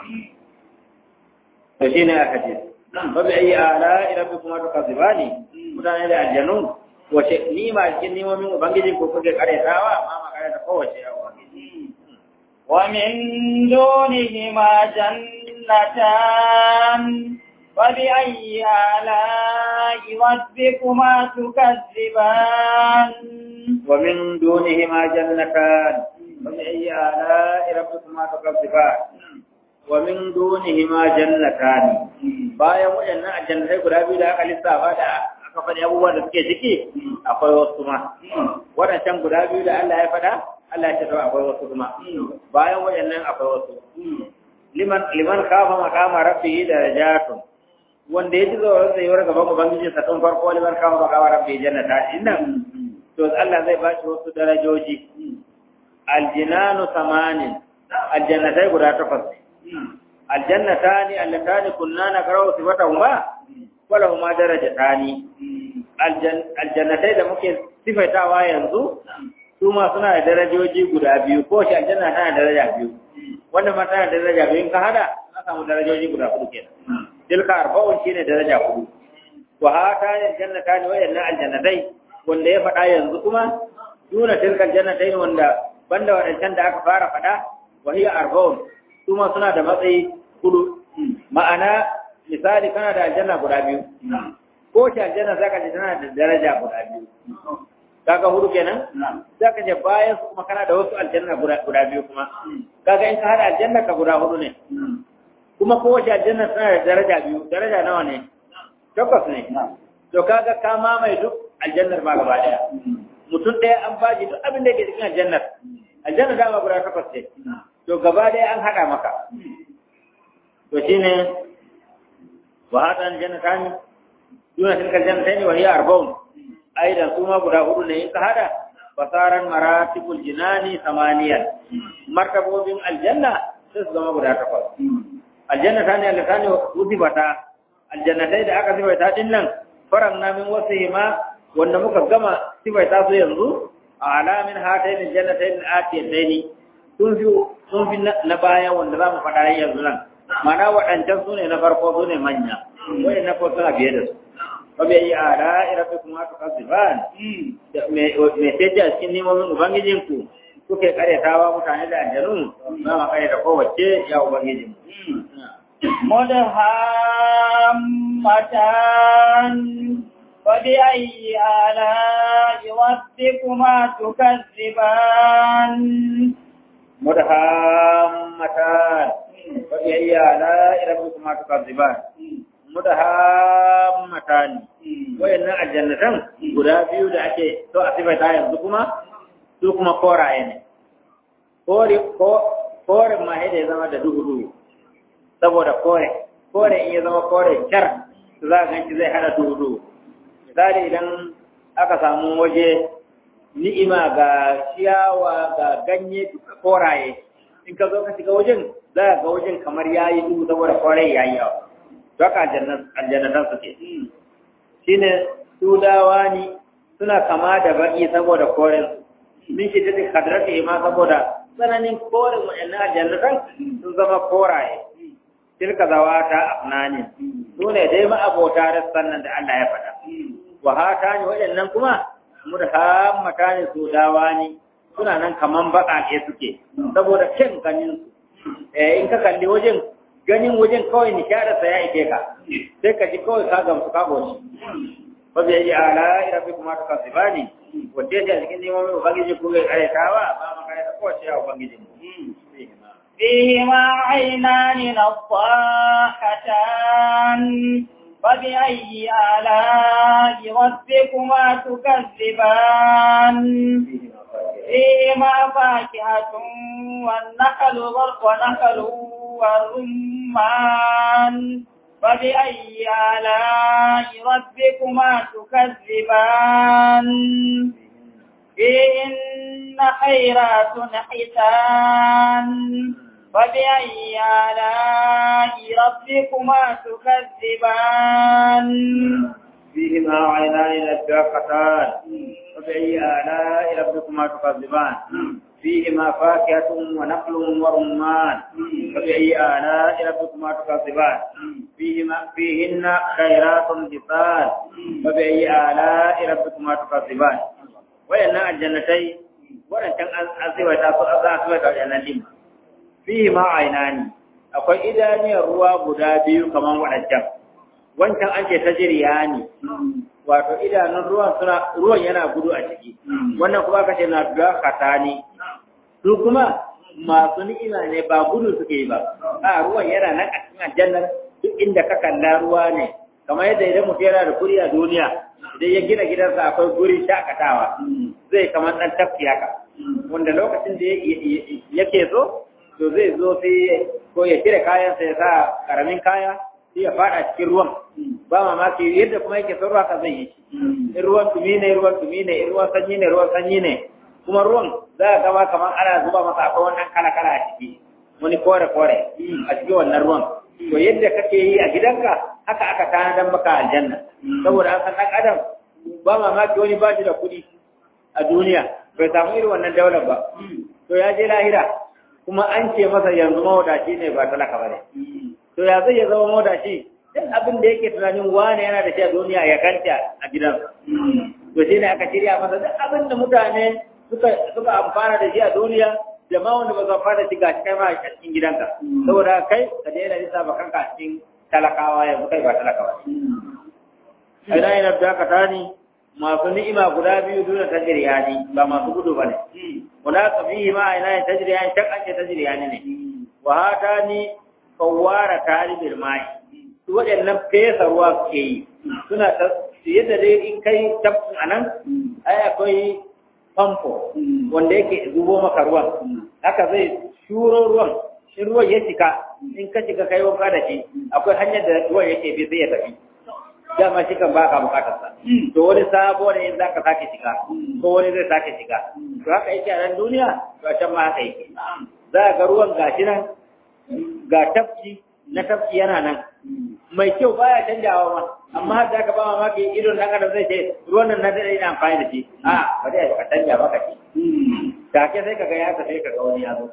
to shine a hadisi fa bi ayi ala rabbikum tukazibani mutane da aljanu wace nima cikin nimomin ubangiji ko kuke karetawa ma ma kareta kowace ya ubangiji wa min dunihima jannatan wa bi ayyi ala'i rabbikuma tukazziban wa min dunihima jannatan wa bi ayyi ala'i rabbikuma tukazziban wa min dunihima jannatan bayan waɗannan aljannatai guda biyu da aka lissafa da aka faɗi abubuwan da suke ciki akwai wasu ma waɗancan guda biyu da Allah ya faɗa Allah ya ce akwai wasu kuma bayan waɗannan akwai wasu liman liman kafa makama rabbihi darajatun wanda ya ji tsoron zai yi gaban ubangiji sa tun farko liman kafa makama rabbihi jannata innan to Allah zai ba shi wasu darajoji aljinanu samanin aljannatai guda takwas aljannatani allatani kunna nakra'u sifatahuma walahuma darajatani aljannatai da muke sifaitawa yanzu su ma suna da darajoji guda biyu ko shi aljanna tana da daraja biyu wannan ma tana da daraja biyu in ka hada ka samu darajoji guda hudu kenan tilka arba'un shine daraja hudu wa hata aljannatani wa yanna aljannatai wanda ya faɗa yanzu kuma duna tilka aljannatai wanda banda wadancan da aka fara faɗa wa hiya arba'un su ma suna da matsayi hudu ma'ana misali kana da aljanna guda biyu ko shi aljanna zaka ji tana da daraja guda biyu kaga hudu kenan zaka je bayan su kuma kana da wasu aljanna guda biyu kuma kaga in ka hada aljanna ka guda hudu ne kuma ko shi aljanna tana da daraja biyu daraja nawa ne takwas ne to kaga ka mamaye duk aljannar ba gaba daya mutum ɗaya an baji duk abin da yake cikin aljannar aljanna dama guda takwas ce to gaba daya an hada maka to shine وهذا الجنتان دون تلك الجنتين وهي أربعون أيضا ثم بدا هدو نيك هذا فصار مراتب الجنان ثمانية مرتبة بين الجنة تسلم بدا تقول الجنة ثانية اللتان وثبتا الجنتين da aka sifaita din nan faranna min wasihima wanda muka gama sifaita su yanzu ala min hatayn aljannatayn atiyatayn sun fi sun fi na baya wanda za mu faɗa yanzu nan mana waɗancan su ne na farko su ne manya wani na farko suna biye da su ba bai yi a ra'ira fi kuma aka kasu ba mai sai a cikin nemomin ubangijinku kuke karyatawa mutane da aljanu ba ma karyata kowace ya ubangijin مدهامتان فبأي آلاء ربكما تكذبان مدهامتان فبأي آلاء ربكما تكذبان مدهامتان wayannan aljannatan guda biyu da ake so a sifata yanzu kuma su kuma koraye ne kore ko kore ma da ya zama da duhu duhu saboda kore kore in ya zama kore kyar to za ka ganci zai hada duhu duhu misali idan aka samu waje ni'ima ga ciyawa ga ganye duka koraye in ka zo ka shiga wajen za ga wajen kamar yayi duhu saboda kore yayi yawa to haka aljannatan suke shine su dawa ne suna kama da baki saboda koren min shi da kadrati ma saboda tsananin koren wayannan aljannatan sun zama koraye tilka zawata afnani su ne dai ma abota rassan nan da Allah ya faɗa wa hata ne wayannan kuma mudhammata ne su dawa ne suna nan kaman baƙaƙe suke saboda kyan ganin su eh in ka kalli wajen ganin wajen kawai nishadarsa ya ike ka sai ka ji kawai ka gamsu ka goshi fa bi ayi ala rabbikuma tukazibani wace ce a cikin neman ubangiji ku ga karetawa ba ma kareta ko ce ya ubangiji mu فيهما عينان نضاحتان فبأي آلاء ربكما تكذبان فيهما فاكهة والنخل ونخل والرمان فبأي آلاء ربكما تكذبان فيهن خيرات حسان فبأي آلاء ربكما تكذبان فيهما عينان نضاختان فبأي آلاء ربكما تكذبان فيهما فاكهة ونخل ورمان فبأي آلاء ربكما تكذبان فيهما فيهن خيرات حسان فبأي آلاء ربكما تكذبان wayannan aljannatai wadancan an asiwata su an asiwata wayannan din fihi ma ainani akwai idaniyar ruwa guda biyu kaman wadancan wancan an ce tajriyani wato idanun ruwan suna ruwan yana gudu a ciki wannan kuma aka ce na da katani su kuma masu ni'ima ne ba gudu suke yi ba a ruwan yana nan a cikin aljannar duk inda ka kalla ruwa ne kamar yadda idan mutum yana da kuri a duniya idan ya gina gidansa akwai guri shakatawa zai kamar ɗan tafki haka wanda lokacin da yake so to zai zo sai ko ya cire kayansa ya sa karamin kaya sai ya fada cikin ruwan ba mamaki yadda kuma yake son ruwa ka zai yi in ruwan tumi ne ruwan tumi ne in ruwan sanyi ne ruwan sanyi ne kuma ruwan za ka gama kamar ana zuba masa akwai wannan kala kala a ciki wani kore kore a cikin wannan ruwan to yadda kake yi a gidanka haka aka tanadar maka aljanna saboda an san dan adam ba mamaki wani ba shi da kuɗi a duniya bai samu irin wannan daular ba to ya je lahira kuma an ce masa yanzu mawadaci ne ba talaka ba ne to ya zai ya zama mawadaci duk abin da yake tunanin wane yana da shi a duniya ya kanta a gidansa to shi ne aka shirya masa duk abin da mutane suka suka amfana da shi a duniya da ma wanda ba su amfana da shi ga kai ma a cikin gidanka saboda kai ka daina lissa ba kanka a cikin talakawa yanzu kai ba talakawa ne ina yana da ka tani masu ni'ima guda biyu duna tajriya ne ba masu gudu bane wala ka fihi ma ina tajriya shak an ce tajriya ne wa hatani kawara talibil mai su waɗannan fesa ruwa suke yi suna ta yadda dai in kai tafkin anan ai akwai famfo wanda yake zubo maka ruwan haka zai shuro ruwan in ruwan ya cika in ka cika kai wanka da shi akwai hanyar da ruwan yake bi sai ya tafi dama shi kan baka bukatar sa to wani sabo ne in zaka sake shiga ko wani zai sake shiga to haka yake a nan duniya to a can ma haka yake za ga ruwan gashi nan ga tafki na tafki yana nan mai kyau baya canjawa ma amma har da aka ba mamaki idon dan adam zai ce ruwan nan na dade ina amfani da shi a ba dai ka canja maka shi take sai kaga ya ka sai kaga wani ya zo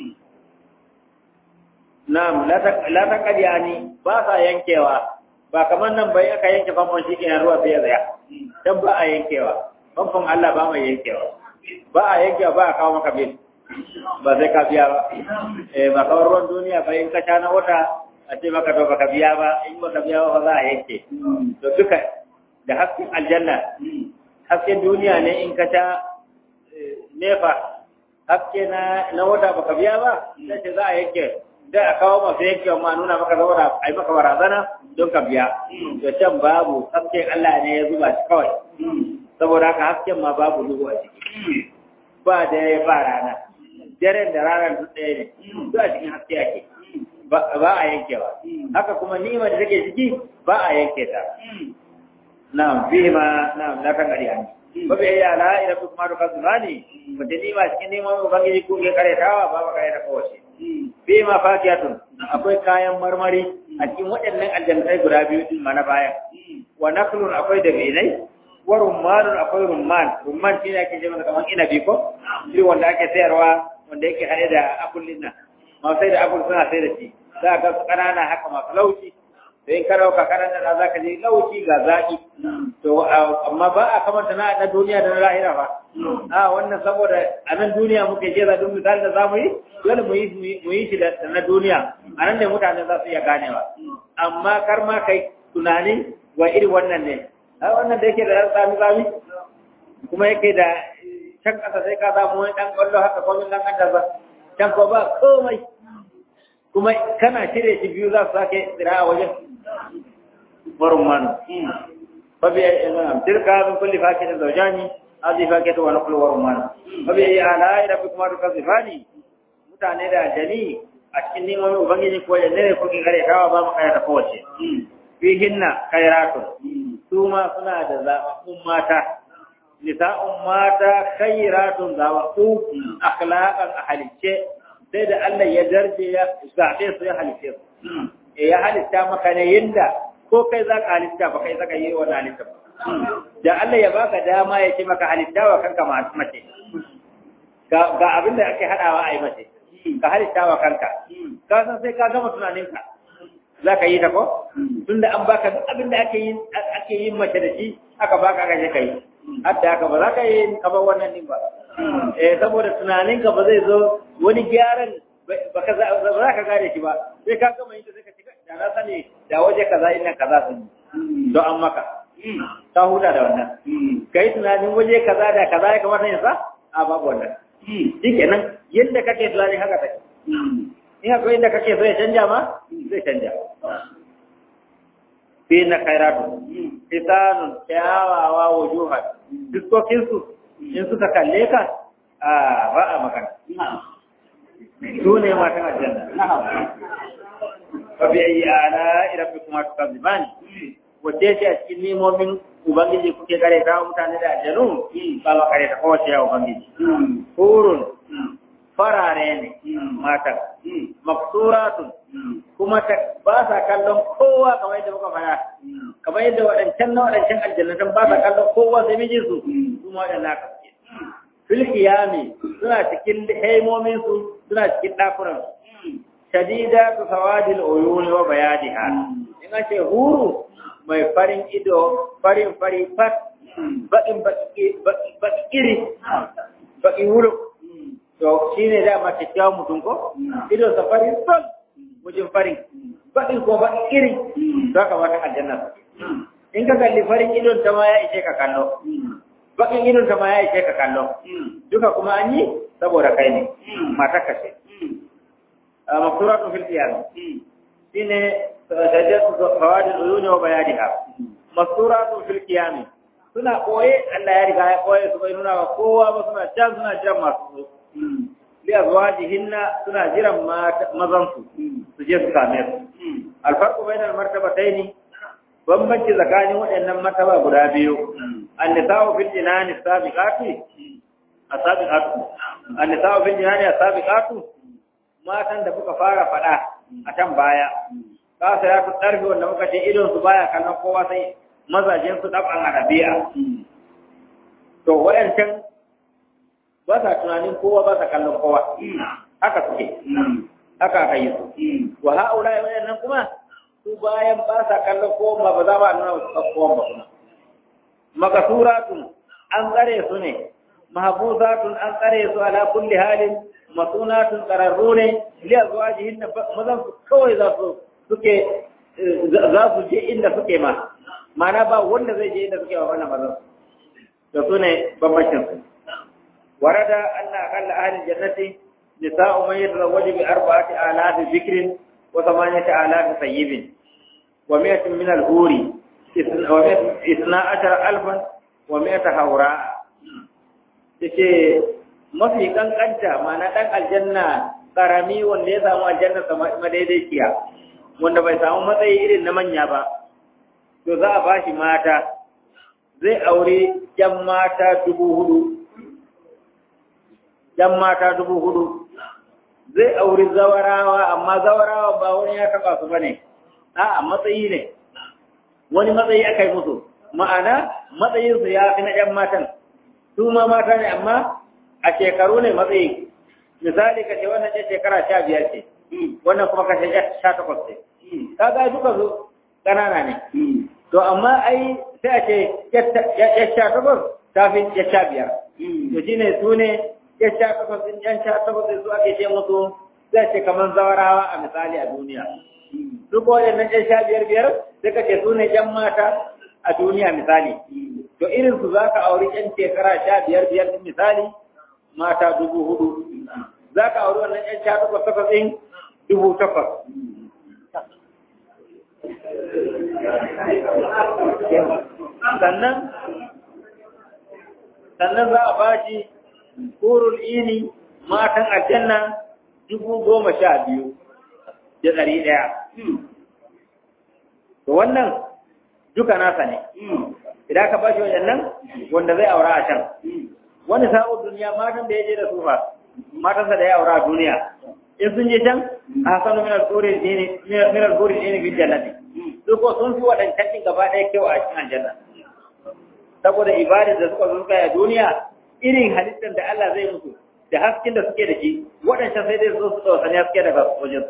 Na'am, la ta kadiyani ba sa yankewa, ba kamar nan bai aka yanke famfon shi kenan ruwa sai ya tsaya. Dan ba a yankewa, famfon Allah ba mai yankewa. Ba a yankewa ba a kawo maka bil. Ba sai ka biya ba. Eh ba kawar ruwan duniya ba in ka sha na wata a ce maka to baka biya ba, in baka biya ba za a yanke. To duka da hasken aljanna, hasken duniya ne in ka sha nefa, haske na na wata baka biya ba, sai ce za a yanke. da a kawo masu yanke ma nuna maka saboda a yi maka barazana don ka biya to can babu hasken Allah ne ya zuba shi kawai saboda haka hasken ma babu duhu a ciki ba da ya ba rana daren da ranar duk ɗaya ne duk a cikin haske ake ba a yankewa haka kuma ni'ima da take ciki ba a yanke ta na'am fihi ma na'am la kan gari ani ba bai ya la ila kuma to kazmani mutum ni'ima cikin ni'ima ubangiji ko ke karetawa ba ba kareta kowace fi ma fakiyatun akwai kayan marmari a cikin waɗannan aljannatai guda biyu din mana baya wa naklun akwai da benai wa rummanun akwai rumman rumman shine ake ce masa kamar inabi ko shi wanda ake sayarwa wanda yake hade da abullin nan ma sai da abul suna sai da shi za ka ga kanana haka masu lauci da in ka dauka karanta da za ka je lauci ga zaki to amma ba a kamanta na na duniya da na lahira ba a wannan saboda a nan duniya muke jera don misali da zamu yi dole mu yi mu yi shi da na duniya a nan da mutane za su iya ganewa amma kar ma kai tunani wa irin wannan ne ai wannan da yake da ɗan tsami tsami kuma yake da can ƙasa sai ka samu wani ɗan ƙwallo haka kwamin ɗan ƙanta ba can ko ba komai kuma kana cire shi biyu za su sake tsira a wajen barin manu fabi tilka min kulli fakitin zawjani hadhihi fakatu wa naqlu wa rumman fabi ala rabbi kuma to kazifani mutane da jani a cikin neman ubangiji ko da ne ko kin kare kawa ba mu kai da kowace fihinna khairatun su ma suna da zaɓaɓɓun mata nisa'un mata khairatun zaɓaɓɓu akhlaqan a halicce sai da Allah ya darje ya zaɓe su ya halicce su ya halitta maka ne yinda ko kai za ka halitta ba kai zaka yi wannan halitta ba da Allah ya baka dama ya ce maka halitta wa kanka mace ga abin da ake haɗawa a yi mace ka halitta wa kanka ka san sai ka gama tunaninka za ka yi ta ko tunda an baka duk abin da ake yin ake yin mace da shi aka baka ka je ka yi hatta haka ba za ka yi kamar wannan din ba eh saboda tunaninka ba zai zo wani gyaran ba ka za ka gane shi ba sai ka gama yin ta sai ka cika da na sani da waje kaza ina kaza sun yi don an maka ka huta da wannan ka yi tunanin waje kaza da kaza ya kamata yin sa a babu wannan shi kenan yadda kake tunanin haka take in akwai inda kake so ya canja ma zai canja fi na kairatu hisanun kyawawa wujuhan diskokinsu in suka kalle ka a ba a magana su ne matan aljanna fa bi ayi ala rabbi kuma tukazibani wace ce a cikin nemomin ubangiji kuke kare ta mutane da aljanu ba ba kare ta kowace ya ubangiji hurun farare ne matan maksuratun kuma ba sa kallon kowa kamar yadda muka fara kamar yadda waɗancan na waɗancan aljannatan ba sa kallon kowa sai mijin su kuma waɗanda aka suke fil qiyami suna cikin haimomin su suna cikin dakunan shadida tu sawadil uyun wa bayadiha in ce huru mai farin ido farin fari fat baƙin baƙi iri baƙi wuro to shi ne dama kyakkyawan mutum ko ido sa farin sol wajen farin baƙin ko baƙi iri to haka mata aljanna in ka kalli farin idon ta ma ya ishe ka kallo baƙin idon ta ma ya ishe ka kallo duka kuma an yi saboda kai ne mata kashe maksuratun fil qiyam shine sajjatu fawadil uyuni wa bayadiha maksuratun fil qiyam suna koye Allah ya riga ya koye su bai nuna wa kowa ba suna can suna jiran masu so li azwajihinna suna jiran mazan su su je su same su alfarqu bainal martabataini bambanci tsakanin waɗannan martaba guda biyu annisa'u fil jinani sabiqati asabiqatu annisa'u fil jinani asabiqatu matan da muka fara faɗa a can baya kasa ya fi ƙarfi wanda muka ce idon su baya kallon kowa sai mazajen su ɗaban arabiya to waɗancan ba sa tunanin kowa ba sa kallon kowa haka suke haka aka yi su wa ha'ula waɗannan kuma su bayan ba sa kallon kowa ba za ba nuna wasu kowa ba kuma makasuratun an tsare su ne mahbuzatun an tsare su ala kulli halin masunatun tsararru ne liya zuwa jihin da mazan su kawai za su suke za su je inda suke ma mana ba wanda zai je inda suke wa wannan mazan da su ne bambancin su warada anna akalla ahli jannati nisa'u man yatazawwaju bi arba'ati alafi dhikrin wa thamaniyati alafi sayyibin wa mi'atin min al-huri isna ashara alfan wa mi'ata hawra yace mafi kankanta mana ɗan aljanna ƙarami wanda ya samu aljanna madaidaiciya wanda bai samu matsayi irin na manya ba to za a ba shi mata zai aure ƴan mata dubu hudu ƴan mata dubu hudu zai auri zawarawa amma zawarawa ba wani ya taɓa su ba ne a matsayi ne wani matsayi aka yi musu ma'ana matsayinsu ya fi na ƴan matan su ma mata ne amma a shekaru ne matsayi misali ka ce wannan ce shekara sha biyar ce wannan kuma ka ce sha takwas ce ka ga duka su ƙanana ne to amma ai sai a ce ya sha takwas ta fi ya sha biyar to shi ne su ne ya sha takwas ɗin yan sha takwas su ake ce musu sai ce kamar zawarawa a misali a duniya su ko waɗannan yan sha biyar biyar sai ka ce su ne yan mata a duniya misali to irin su zaka auri yan shekara sha biyar biyar din misali mata dubu hudu zaka auri wannan yan sha takwas takwas din dubu takwas sannan sannan za a bashi kurul ini matan aljanna dubu goma sha biyu da ɗari ɗaya. To wannan duka nasa ne, idan ka bashi wajen nan wanda zai aura a can. Wani sa'o duniya matan da ya je da sufa, matansa da ya aura a duniya. In sun je can, a hasanu minar kuri ne bin jannati. Su ko sun fi waɗancan ɗin gaba ɗaya kyau a cikin aljanna. Saboda ibadar da suka zo suka yi a duniya, irin halittar da Allah zai musu, da hasken da suke da shi waɗancan sai dai su su tsawasani haske daga wajen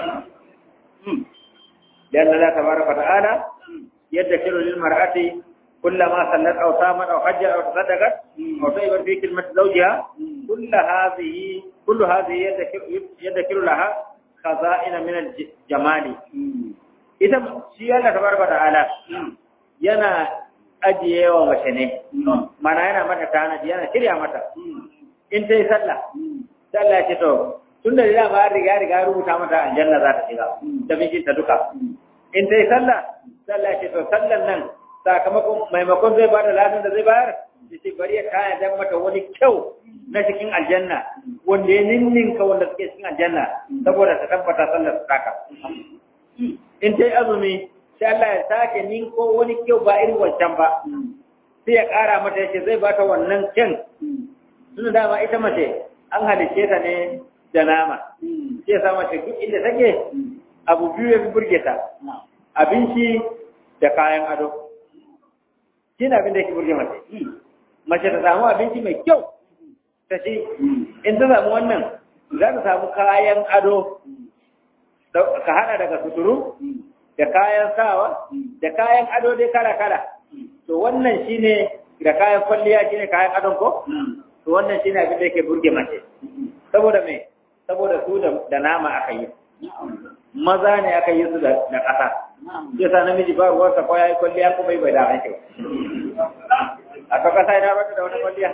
لأن الله تبارك وتعالى يدخل للمرأة كلما صلت أو صامت أو حجت أو تصدقت أو طيبت في كلمة زوجها كل هذه كل هذه يدخل لها خزائن من الجمال إذا شيء الله تبارك وتعالى yana ajiye wa mace ne mana yana mata tanaji yana shirya mata in ta yi sallah sallah ce to tun da dama riga riga rubuta mata aljanna za ta shiga da mijinta duka in ta yi sallah sallah ce to sallan nan sakamakon maimakon zai bada lafiyan da zai bayar da ce bari ya kaya dan mata wani kyau na cikin aljanna wanda ya ninninka wanda suke cikin aljanna saboda ta tabbata sallar su saka in ta yi azumi sai Allah ya sake ninko wani kyau ba irin wancan ba sai ya kara mata yace zai bata wannan kyan tunda dama ita mace an halicce ta ne da nama sai ya sama duk inda take abu biyu ya fi burge ta abinci da kayan ado shi ne abin da yake burge mace mace ta samu abinci mai kyau ta ci in ta samu wannan za ta samu kayan ado ka hada daga suturu da kayan sawa da kayan ado dai kala-kala to wannan shine da kayan kwalliya shine kayan adon ko to wannan shine abin da yake burge mace saboda me saboda su da nama aka yi maza ne aka yi su da ƙasa sai sa namiji ba ruwansa ko ya yi kwalliya ko bai bai da ake a ka ƙasa ya bata da wani kwalliya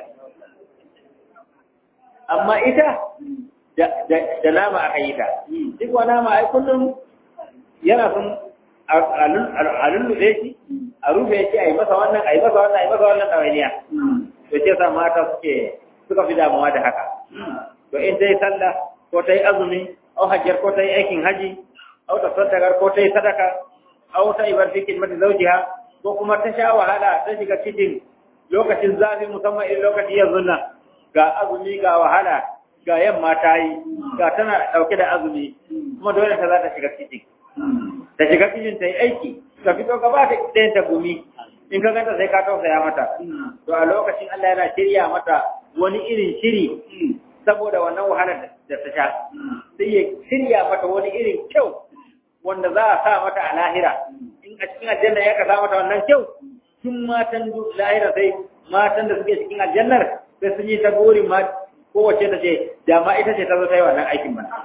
amma ita da nama aka yi ta duk wa nama ai kullum yana sun a lullube shi a rufe shi a yi masa wannan a yi masa wannan a yi masa wannan ɗawainiya to ce sa mata suke suka fi damuwa da haka to in ta yi sallah ko ta yi azumi au hajjar ko ta yi aikin haji au ta sadakar ko ta yi sadaka au ta yi barfi mata zaujiha ko kuma ta sha wahala ta shiga cikin lokacin zafi musamman irin lokaci yanzu nan ga azumi ga wahala ga yamma ta yi ga tana ɗauke da azumi kuma dole ta za ta shiga cikin ta shiga cikin ta yi aiki ka fito ka ba ta ɗayan ta gumi in ka ganta sai ka tausaya mata to a lokacin Allah yana shirya mata wani irin shiri saboda wannan wahalar da ta sha sai ya shirya mata wani irin kyau wanda za a sa mata a lahira in a cikin aljanna ya ka sa mata wannan kyau tun matan lahira sai matan da suke cikin aljannar sai sun yi ta burin ma kowace ta ce da ma ita ce ta zo ta yi wannan aikin mana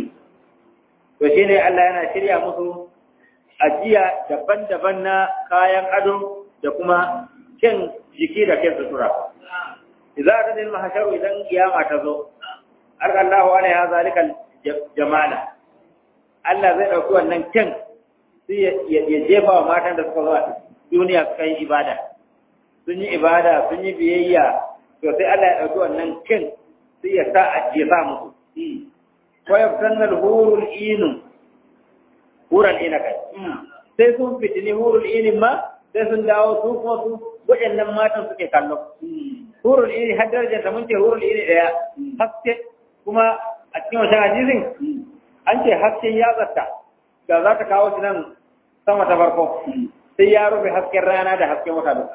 to shine Allah yana shirya musu ajiya daban-daban na kayan ado da kuma kyan jiki da kyan sutura idza ta dil mahsharu idan kiyama ta zo arqallahu alaiha zalikal jamala Allah zai dauki wannan kyan sai ya jefa wa matan da suka zo a duniya suka yi ibada sun yi ibada sun yi biyayya to sai Allah ya dauki wannan kyan sai ya sa a jefa musu ko yabtanna al-hurul inu hural ina kai sai sun fitini hurul inin ma sai sun dawo su kuma su waɗannan matan suke kallo hurul ini har darajar ta mun ce hurul ini daya haske kuma a cikin wancan hadisin an ce hasken ya zata da za ta kawo shi nan sama ta farko sai ya rufe hasken rana da hasken wata duka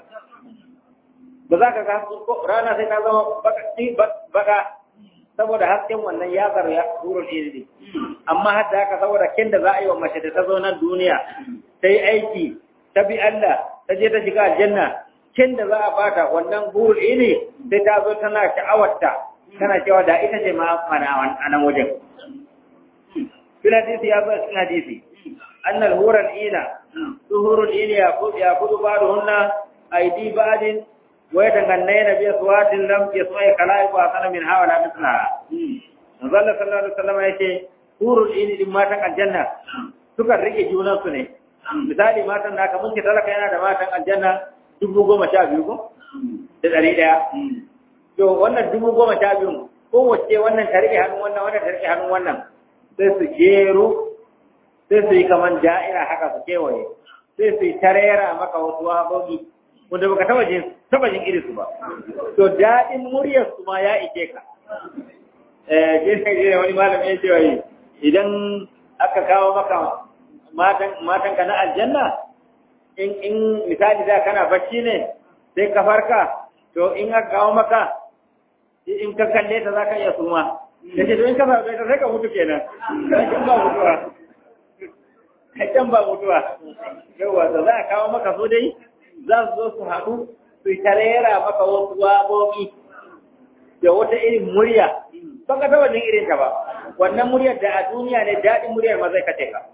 ba za ka ga rana sai ta zama baka saboda hasken wannan yatsar ya hurul ini ne amma har da haka saboda kin da za a yi wa mace da ta zo nan duniya ta yi aiki ta bi Allah ta je ta shiga aljanna kin da za a bata wannan hurul ini sai ta zo tana sha'awarta tana cewa da ita ce ma mana a nan wajen fil hadisi ya zo cikin hadisi annal hural ina suhurul ini ya kudu ya kudu ba'duhunna aidi ba'din wa yatangannayna bi aswatin lam yasma'i khalaiqu asana min hawala mithlaha manzo Allah sallallahu alaihi wasallam yace hurul ini din matan aljanna suka rike junan su ne misali matan da aka munke talaka yana da matan aljanna dubu goma sha biyu ko da ɗari ɗaya to wannan dubu goma sha biyu kowace wannan ta rike hannun wannan wannan ta rike hannun wannan sai su jeru sai su yi kaman da'ira haka su kewaye sai su yi tarera maka wasu wabogi wanda baka taba jin taba jin irin su ba to daɗin muryar su ma ya ike ka eh je sai wani malami ya ce wai idan aka kawo maka matan matan ka na aljanna in in misali da kana bacci ne sai ka farka to in aka kawo maka in ka kalle ta zaka iya suma yace to in ka farka ta sai ka mutu kenan kan ba mutuwa kan ba mutuwa yawa da za a kawo maka so dai za su zo su haɗu su tarera maka wasu waƙoƙi da wata irin murya ba ka taɓa jin irin ta ba wannan muryar da a duniya ne daɗin muryar ma zai kace ka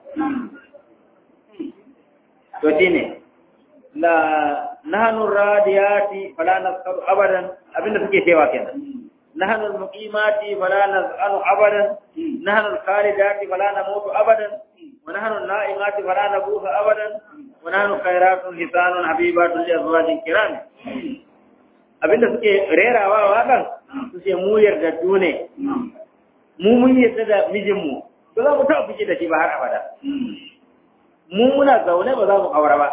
to shine la nahnu radiyati fala nasqalu abadan abinda suke cewa kenan nahnu almuqimati fala naz'alu abadan nahnu alkhalidati fala namutu abadan wa nahnu an-na'imati fala nabusu abadan wa nahnu khairatun hisanun habibatun li azwajin kiram abinda suke rerawa wakan su ce mu yardaddu ne mu mun yarda da mijinmu ba za mu taɓa fice da shi ba har abada mu muna zaune ba za mu aure ba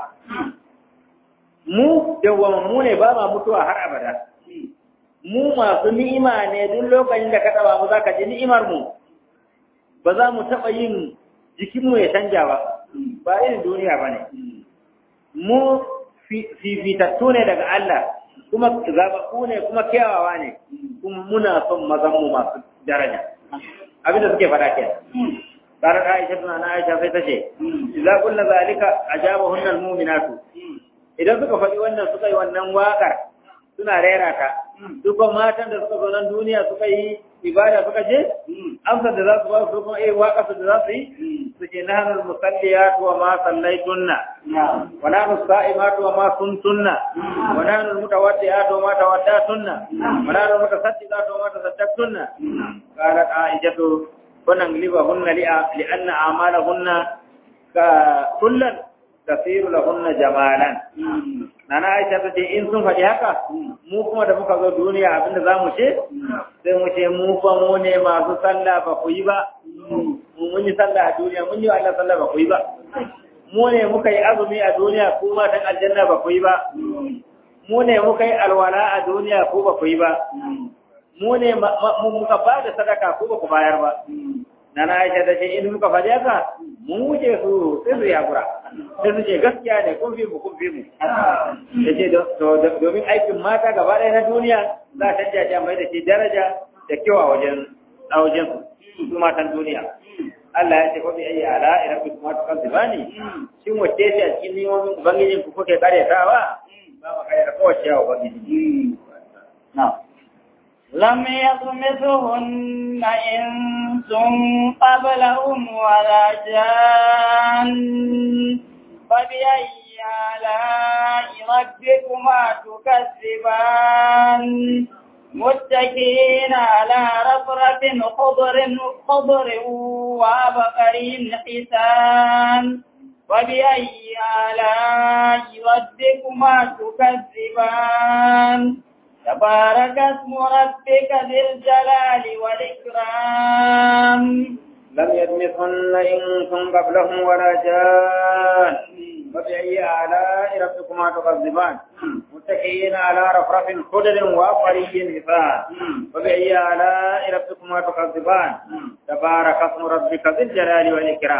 mu dawwama mu ne ba ma mutuwa har abada mu masu ni'ima ne duk lokacin da ka taba mu zaka ji ni'imar mu ba za mu taba yin jikin mu ya canja ba ba irin duniya bane mu fifitattu ne daga Allah kuma zabaku ne kuma kyawawa ne kuma muna son mazan mu masu daraja abinda suke faɗa kenan قالت عائشة أنا عائشة في تشي إذا قلنا ذلك أجابهن المؤمنات إذا suka faɗi wannan suka yi wannan waƙar suna rera ta duk matan da suka zo nan duniya suka yi ibada suka je amsar da za su ba su kuma eh waƙar da za su yi su ce nahnu musalliyat wa ma sallaitunna wa nahnu sa'imat wa ma kuntunna wa nahnu mutawaddiat wa ma tawaddatunna wa nahnu mutasaddiqat wa ma tasaddaqtunna qalat aishatu ونغلبهن لأن أعمالهن كلا تسير لهن جمالا Nana Aisha ta ce in sun faɗi haka mu kuma da muka zo duniya abinda za mu ce sai mu ce mu fa mu ne masu sallah ba ku yi ba mun yi sallah a duniya mun yi Allah sallah ba ku yi ba mu ne muka yi azumi a duniya ku matan aljanna ba ku yi ba mu ne muka yi alwala a duniya ku ba ku yi ba mu ne muka ba da sadaka ko ba ku bayar ba nana aisha ta ce in muka faɗi haka mun wuce su sai su yakura sai su ce gaskiya ne kun fi mu kun fi mu ta ce domin aikin mata gaba ɗaya na duniya za ta canja mai da shi daraja da kyau a wajen a wajen su su matan duniya Allah ya ce ko bi ayi ala ila bi kuma kan zibani shin wace ce a cikin neman ubangijin ku kuke karyatawa ba ma karyata kowace yawa ubangiji na'am لم يطمثهن إنس قبلهم ولا جان فبأي آلاء ربكما تكذبان متكئين على رفرف خضر خضر وعبقري حسان وبأي آلاء ربكما تكذبان تبارك اسم ربك ذي الجلال والإكرام لم يدمثهن إنس قبلهم ولا جان فبأي آلاء ربكما تكذبان متكئين على رفرف خضر وأقري حسان فبأي آلاء ربكما تكذبان تبارك اسم ربك ذي الجلال والإكرام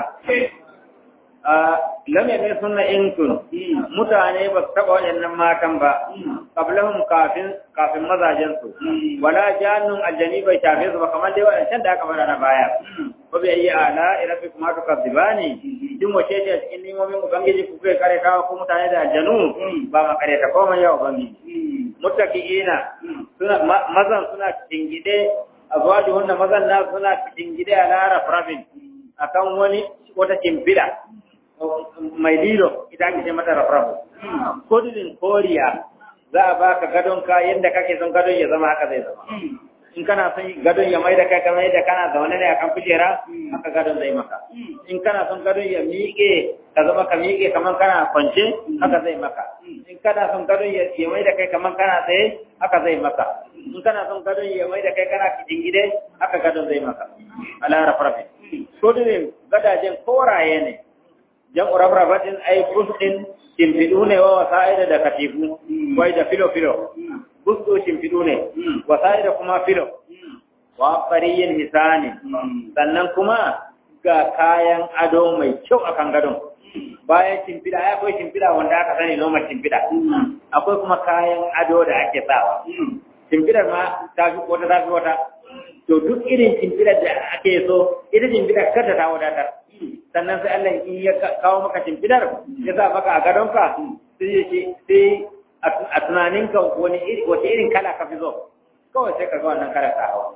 lam yamin sunna inkun mutane ba su taba waɗannan matan ba qablahum kafin kafin mazajen su wala jannun aljani bai shafe su ba kamar dai waɗancan da aka fara na baya ko bai yi ala irafi kuma to kadibani din wace ce a cikin nimomin ubangiji ku kai kare kawo ko mutane da aljanu ba ma kare ta komai ya ubangiji muttaqiina suna mazan suna tingide azwajuhunna mazan na suna tingide ala rafrafin akan wani wata kimbila mai lilo ita ake ce mata rafrafu kudin koriya za a baka gadon ka yadda kake son gadon ya zama haka zai zama in kana son gadon ya mai da kai kamar yadda kana zaune ne akan kujera haka gadon zai maka in kana son gadon ya miƙe ka zama ka miƙe kamar kana kwance haka zai maka in kana son gadon ya mai da kai kamar kana tsaye haka zai maka in kana son gadon ya mai da kai kana gide haka gadon zai maka ala rafrafi kudin gadajen koraye ne jan rafrafatin ai busdin shimfiɗu ne wa wasa'ida da katifu wai da filo-filo busdo shimfiɗu ne wasa'ida kuma filo wa fariyin hisani sannan kuma ga kayan ado mai kyau a kan gadon bayan shimfiɗa ya akwai shimfiɗa wanda aka sani noma shimfiɗa akwai kuma kayan ado da ake sawa shimfiɗar ma ta fi wata ta fi wata to duk irin shimfiɗar da ake so ita shimfiɗar kada ta wadatar sannan sai Allah in ya kawo maka shimfidar ya sa maka a gadonka sai ya ce sai a tunaninka wani iri wace irin kala ka fi zo kawai sai ka ga wannan kala ta hawa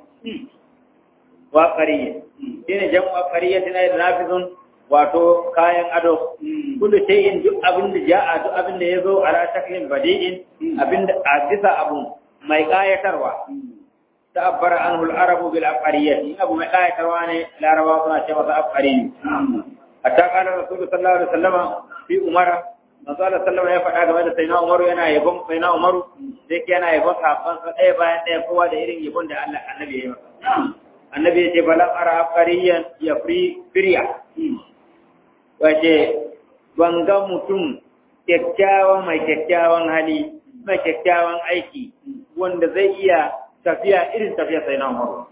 wa qariya shine jan wa qariya tana da nafizun wato kayan ado kullu shay'in duk abin da ja'a duk abin da yazo ala shaklin badi'in abin da a bisa abu mai kayatarwa تعبر عنه العرب بالعبقرية أبو مقاية كرواني العرب وصنا شمس عبقري حتى قال الرسول صلى الله عليه وسلم في عمر صلى الله عليه وسلم يفعل هذا سيدنا عمر yana yabon سيدنا عمر sai yana yabon sahabban sa ɗaya bayan ɗaya kowa da irin yabon da Allah annabi ya yi masa annabi ya ce bala ara abqariyan ya fri firya wace ban ga mutum kyakkyawan mai kyakkyawan hali mai kyakkyawan aiki wanda zai iya tafiya irin tafiya sai na umaru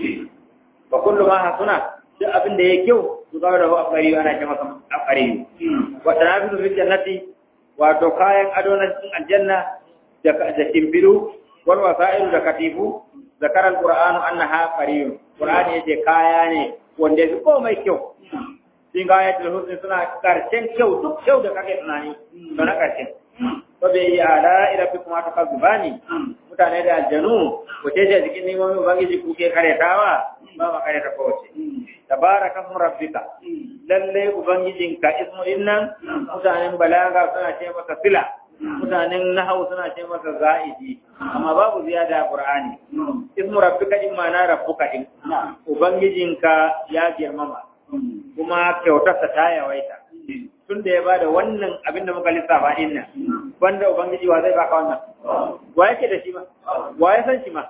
fa kullu ma hasuna duk abin da yake kyau su ga da afari ana ce masa afari wa tanafisu fil jannati wato kayan ado na cikin aljanna da da timbiru wal wasailu da katifu zakara alqur'anu annaha qariyun qur'ani yace kaya ne wanda yake komai kyau sun ga ayatul husn suna karshen kyau duk kyau da kake tunani to na karshen to bai yi ala ila fi kuma ta zubani mutane da aljanu wace ce cikin neman ubangiji kuke karetawa ba ma kareta kowace tabaraka ismu rabbika lalle ubangijinka ismu innan mutanen balaga suna ce masa sila mutanen nahawu suna ce masa za'idi amma babu ziyada qur'ani ismu rabbika din ma'ana rabbuka din ubangijinka ya girmama kuma kyautarsa ta yawaita tun da ya ba da wannan abin da muka lissafa din nan banda ubangiji wa zai baka wannan wa yake da shi ma wa ya san shi ma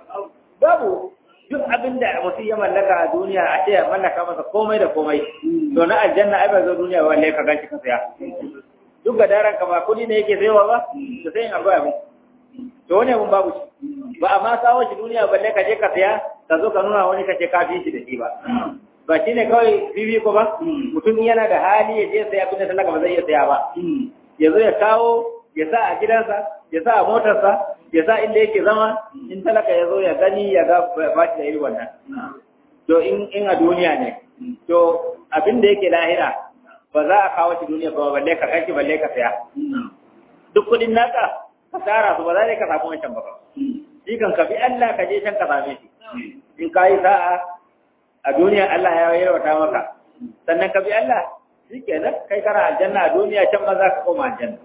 babu duk abin da mutum ya mallaka a duniya a ce ya mallaka masa komai da komai to na aljanna ai ba zo duniya ba wallahi ka ganci ka saya duk ga daren ka ba kudi ne yake sayowa ba to sai in akwai abin to wani abin babu shi ba a ma kawo shi duniya balle ka je ka saya ka zo ka nuna wani ka ce ka fi shi da shi ba ba shi ne kawai bibi ko ba mutum yana da hali ya je sai abin da talaka ba zai iya saya ba ya zo ya kawo ya sa a gidansa ya sa a motarsa ya sa inda yake zama in talaka ya zo ya gani ya ga ba shi da iri wannan to in in a duniya ne to abin da yake lahira ba za a kawo shi duniya ba balle ka kai balle ka saya duk kudin naka ka tara su ba za ka samu wancan ba shi kan ka bi Allah ka je can ka same shi in ka yi sa'a a duniya Allah ya yawata maka sannan ka bi Allah shi kenan kai kana aljanna a duniya can ma za ka koma aljanna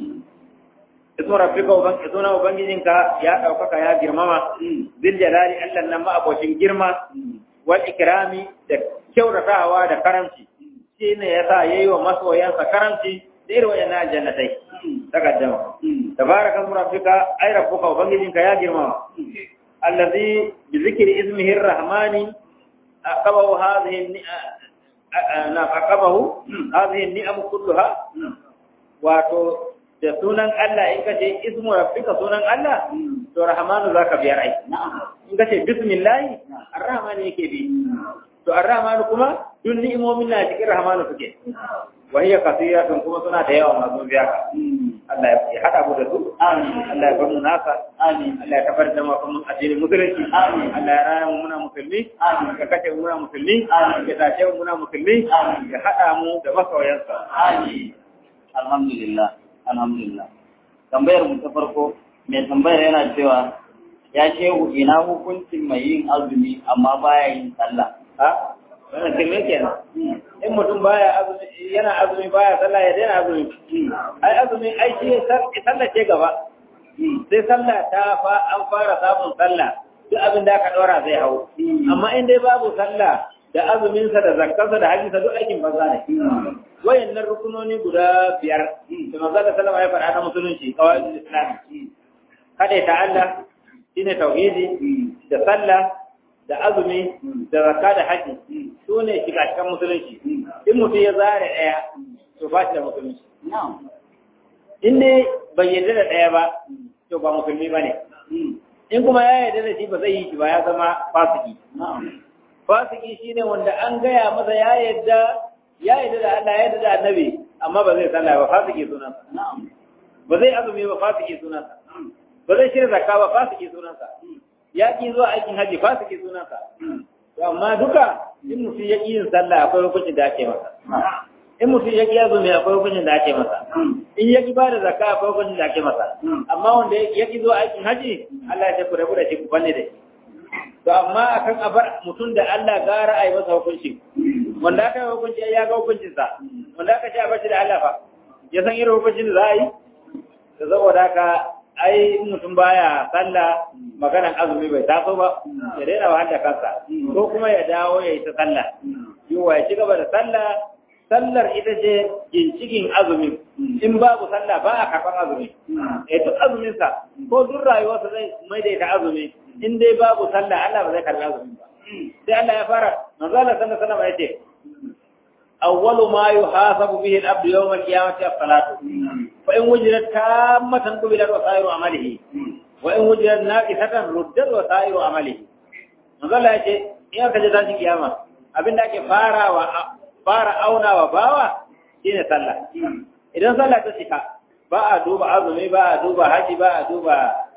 ismu rabbika uban isuna ubangijinka ya daukaka ya girmama zil jalali Allah nan ma abocin girma wal ikrami da kyautatawa da karamci shi ne yasa yayi wa masoyansa karamci da irin wayannan aljannatai takaddama tabaraka rabbika ay rabbuka ubangijinka ya girmama allazi bi zikri ismihi arrahmani أقبه هذه نعم أقبه هذه النعم كلها wato da sunan Allah in kace ismu rabbika sunan Allah to rahmanu zaka biyar ai in kace bismillah arrahman yake bi to arrahman kuma duk ni'imomin na cikin rahmanu suke wa hiya kathiratun kuma suna da yawa masu biya Allah ya hada mu da su amin Allah ya bar mu nasa amin Allah ya kafar da mu kuma addinin musulunci amin Allah ya raya mu muna musulmi amin ya kace mu muna musulmi amin ya tace mu muna musulmi amin ya hada mu da masoyansa amin alhamdulillah alhamdulillah tambayar mu ta farko mai tambayar yana cewa ya shehu ina hukuncin mai yin azumi amma baya yin sallah ha wannan shirme kenan in mutum baya azumi yana azumi baya sallah ya daina azumi ai azumi ai shi sallah ce gaba sai sallah ta fa an fara samun sallah duk abin da aka ɗora zai hau amma in dai babu sallah da azuminsa da zakkarsa da hajjinsa duk aikin banza ne wayannan rukunoni guda biyar da manzo da sallama ya faɗa na musulunci kawai islam kada ta Allah shine tauhidi da sallah da azumi da zakka da haji su ne shiga cikin musulunci in mutum ya zare ɗaya to ba shi da musulunci in dai bai yarda da ɗaya ba to ba musulmi ba ne in kuma ya yarda da shi ba zai yi shi ba ya zama fasiki fasiki shine wanda an gaya masa ya yarda ya yarda da Allah ya yarda da annabi amma ba zai sallah ba fasiki sunansa ba zai azumi ba fasiki sunansa ba zai shirya zakka ba fasiki sunansa ya ki zuwa aikin haji fasiki sunansa to amma duka in mutum ya ki yin sallah akwai hukuncin da ake masa in mutum ya ki azumi akwai hukuncin da ake masa in ya ki bada zakka akwai hukuncin da ake masa amma wanda ya ki zuwa aikin haji Allah ya ce ku rabu da shi ku banne da shi to amma akan abar mutum da Allah gara a yi masa hukunci wanda aka yi hukunci ya ga hukuncinsa wanda aka ce a bashi da Allah fa ya san irin hukuncin da za a yi da saboda haka ai mutum baya sallah maganan azumi bai taso ba ya daina wa da kansa ko kuma ya dawo ya yi ta sallah yiwa ya ci gaba da sallah sallar ita ce ginshikin azumi in babu sallah ba a karɓar azumi ya duk azuminsa ko duk rayuwarsa zai mai da ita azumi in dai babu sallah Allah ba zai karɓi azumi ba sai Allah ya fara manzo Allah sallallahu alaihi wasallam yace awwalu ma yuhasabu bihi al-abdu yawm al-qiyamati as-salatu fa in wujidat tammatan qubilat wa sa'iru amalihi wa in wujidat naqisatan ruddat wa sa'iru amalihi manzo Allah yace in aka je tashin kiyama abinda ake farawa fara aunawa bawa shine sallah idan sallah ta cika ba a duba azumi ba a duba haji ba a duba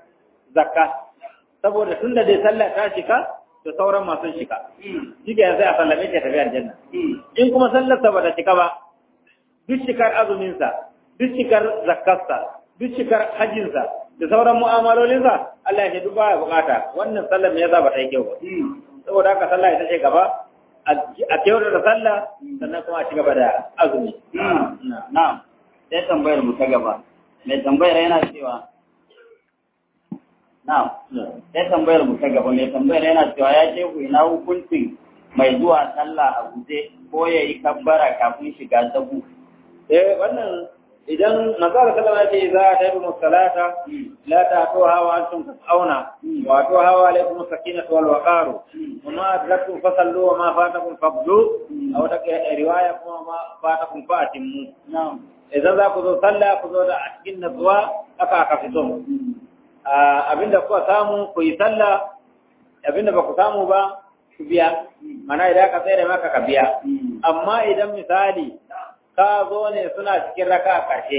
zakka saboda tunda dai sallah ta cika da sauran masu shika shi ke sai a sallame ta tafi aljanna in kuma sallarsa ba ta cika ba duk shikar azuminsa duk shikar zakkarsa duk shikar hajjinsa da sauran mu'amalolinsa Allah ya ce duk baya bukata wannan sallar me yasa ba ta yi kyau ba saboda haka sallah ita ce gaba a kyautar da sallah sannan kuma a ci gaba da azumi na'am sai tambayar mu ta gaba mai tambayar yana cewa Na'am, sai tambayar mu ta gaba mai tambayar yana cewa ya ce ku ina hukuncin mai zuwa sallah a guje ko ya yi kabbara kafin shiga sabu. Eh wannan idan manzara sallama ya ce za ta yi musalata la ta to hawa antum tas'auna wa to hawa alaikum sakinatu wal waqaru wa ma adraktum fasallu wa ma fatakum faqdu aw ta riwaya kuma ma fatakum fa'timu Na'am. idan za ku zo sallah ku zo da a cikin natsuwa aka aka fito abinda kuka samu ku yi sallah abinda ba ku samu ba ku biya mana idan ka tsere maka ka biya amma idan misali ka zo ne suna cikin raka a ƙarshe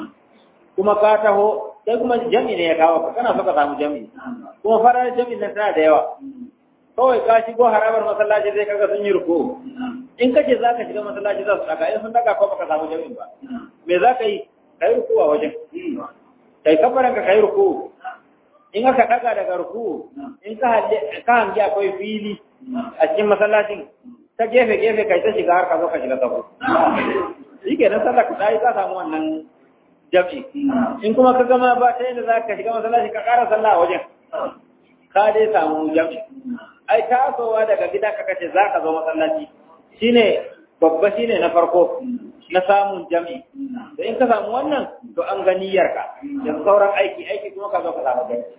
kuma ka taho sai kuma jami ne ya kawo ka kana so ka samu jami kuma farar jami nan tana da yawa kawai ka shigo harabar masallaci zai kaga sun yi ruko in kace za ka shiga masallaci za su daga in sun daga ko baka samu jami ba me za ka yi ka yi ruku a wajen kai kafaran ka kai ruku in aka daga daga ruku in ka hangi akwai fili a cikin masallacin ta gefe gefe kai ta shiga har ka zo ka shiga sabo shi ke nan sallah ka yi ka samu wannan jam'i in kuma ka gama ba ta yadda za ka shiga masallaci ka ƙara sallah a wajen ka dai samu jam'i ai tasowa daga gida ka kace za ka zo masallaci shine babba shine na farko na samun jam'i da in ka samu wannan to an ga niyyarka da sauran aiki aiki kuma ka zo ka samu jam'i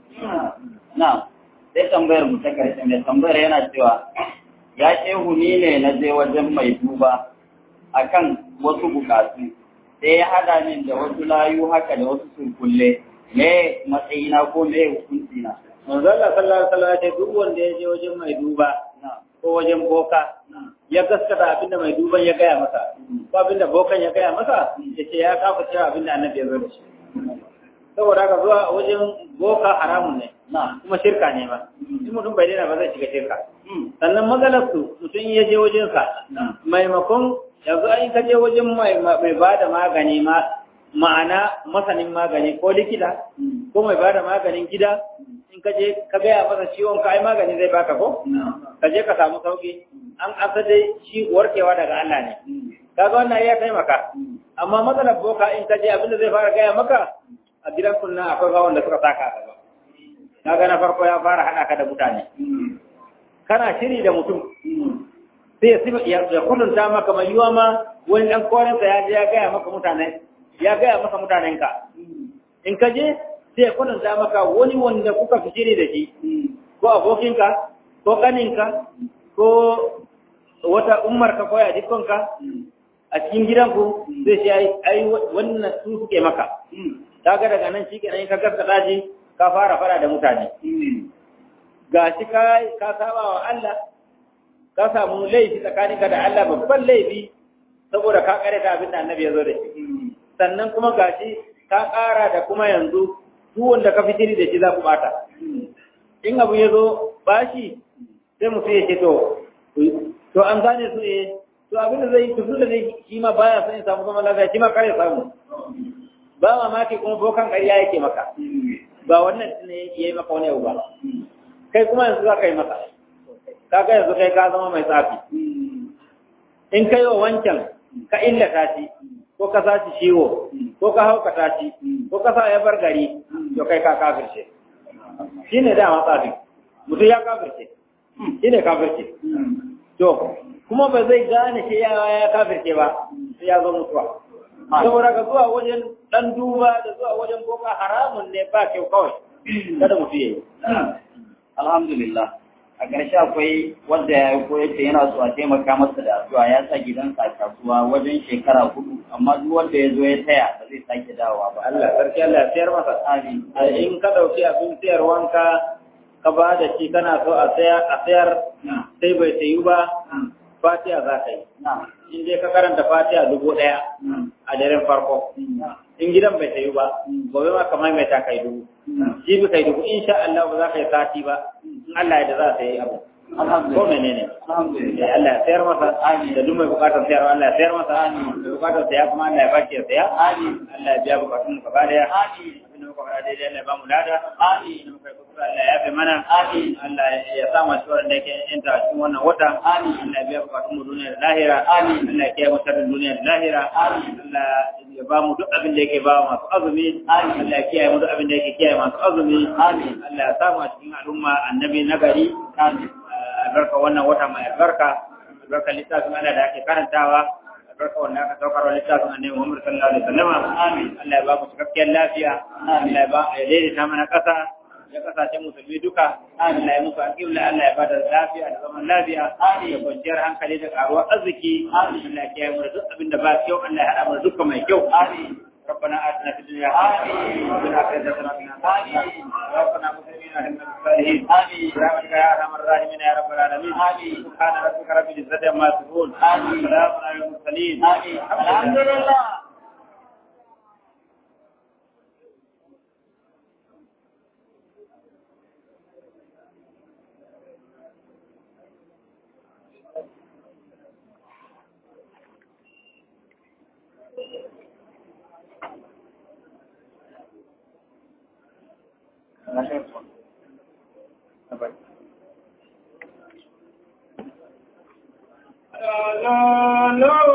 na sai tambayar mu ta karshe mai tambayar yana cewa ya shehu ni ne na je wajen mai duba akan wasu bukatu sai ya hada min da wasu layu haka da wasu surkulle me matsayina ko me hukunci na manzo Allah sallallahu alaihi wasallam ya ce duk wanda ya je wajen mai duba ko wajen boka ya gaskata abinda mai duban ya gaya masa ko abinda bokan ya gaya masa ya ce ya kafa cewa abinda annabi ya zo da shi saboda haka zuwa wajen boka haramun ne kuma shirka ne ma in mutum bai daina ba zai shiga shirka sannan matsalar su mutum ya je wajen sa maimakon yanzu an ka je wajen mai mai bada magani ma ma'ana masanin magani ko likita ko mai bada maganin gida in ka je ka gaya masa ciwon ka ai magani zai baka ko ka je ka samu sauki an asa dai shi warkewa daga Allah ne kaga wannan ya taimaka amma matsalar boka in ka je abinda zai fara gaya maka a gidan kunna akwai bawon da suka saka a gaba kaga na farko ya fara haɗa ka da mutane kana shiri da mutum sai ya ya kununta maka mai yiwa ma wani ɗan korensa ya je ya gaya maka mutane ya gaya maka mutanenka in ka je sai ya kununta maka wani wanda kuka fi shiri da shi ko abokinka ko kaninka ko wata umarka ko yadikonka a cikin gidanku zai ce ai wannan su suke maka kaga daga nan shi kenan ka gaskata shi ka fara fara da mutane ga shi ka ka saba wa Allah ka samu laifi tsakaninka da Allah babban laifi saboda ka kare ta abin da annabi ya zo da shi sannan kuma gashi ka ƙara da kuma yanzu duk wanda ka fitiri da shi za ku bata in abu ya zo bashi sai mutum ya ce to to an gane su eh to abin da zai yi tuzu da zai shi ma baya son ya samu zaman lafiya shi ma kare samu ba mamaki kuma bokan ƙarya yake maka ba wannan ne ya yi maka wani abu ba kai kuma yanzu za ka yi maka kaga yanzu kai ka zama mai tsafi in kai wa wancan ka illata shi ko ka sa shi ciwo ko ka haukata shi ko ka sa ya bar gari to kai ka kafirce shi ne dama tsafi mutum ya kafirce shi ne kafirce to kuma ba zai gane shi ya ya kafirce ba sai ya zo mutuwa saboda ka zuwa wajen dan duba da zuwa wajen boka haramun ne ba kyau kawai kada mutum ya yi alhamdulillah a ƙarshe akwai wanda ya yi koyar da yana so a taimaka masa da addu'a ya sa gidansa a kasuwa wajen shekara hudu amma duk wanda ya zo ya taya ba zai sake dawowa ba Allah sarki Allah ya sayar masa Amin. in ka dauki abin sayarwanka ka ba da shi kana so a sayar a sayar sai bai sayu ba fatiha za ka yi na in dai ka karanta fatiha dubu ɗaya a daren farko in gidan bai sayu ba gobe ma kamar mai ta kai dubu jibi kai dubu insha Allah ba za ka yi sati ba in Allah ya da za ta yi abu ko alhamdulillah menene alhamdulillah Eh, Allah ya sayar masa Amin. da duk mai bukatar sayarwa Allah ya sayar masa Amin. mai bukatar saya kuma Allah ya baki ya saya Amin. Allah ya biya bukatun mu gaba daya Amin. abinda muka fara daidai Allah ya ba mu lada Amin. abinda muka yi kuskure Allah ya yafe mana Amin. Allah ya sa masu tsoron da yake yanta a cikin wannan wata Amin. Allah ya biya bukatun mu duniya da lahira Amin. Allah ya kiyaye mu sharrin duniya da lahira Amin. Allah ya ba mu duk abin da yake ba masu azumi Amin. Allah ya kiyaye mu duk abin da yake kiyaye masu azumi Amin. Allah ya sa mu a cikin al'umma annabi nagari Amin. albarka wannan wata mai albarka albarka littafin Allah da ake karantawa albarka wanda aka saukar wa littafin annabi Muhammad sallallahu alaihi wasallam amin Allah ya ba mu cikakkiyar lafiya Allah ya ba ya daidaita mana kasa ya kasashen musulmi duka Allah ya musu alƙibla Allah ya bada lafiya da zaman lafiya da kwanciyar hankali da karuwar arziki Allah ya kiyaye mu da duk abin da ba kyau Allah ya hada mu da dukkan mai kyau Amin. ربنا آتنا في الدنيا حسنة وفي الآخرة حسنة وقنا عذاب النار ربنا مسلمين أهلنا بالصالحين آمين. برحمتك يا أرحم الراحمين يا رب العالمين آمين. سبحان ربك رب العزة عما يصفون آمين. سلام على المرسلين آمين. الحمد لله No, no, no.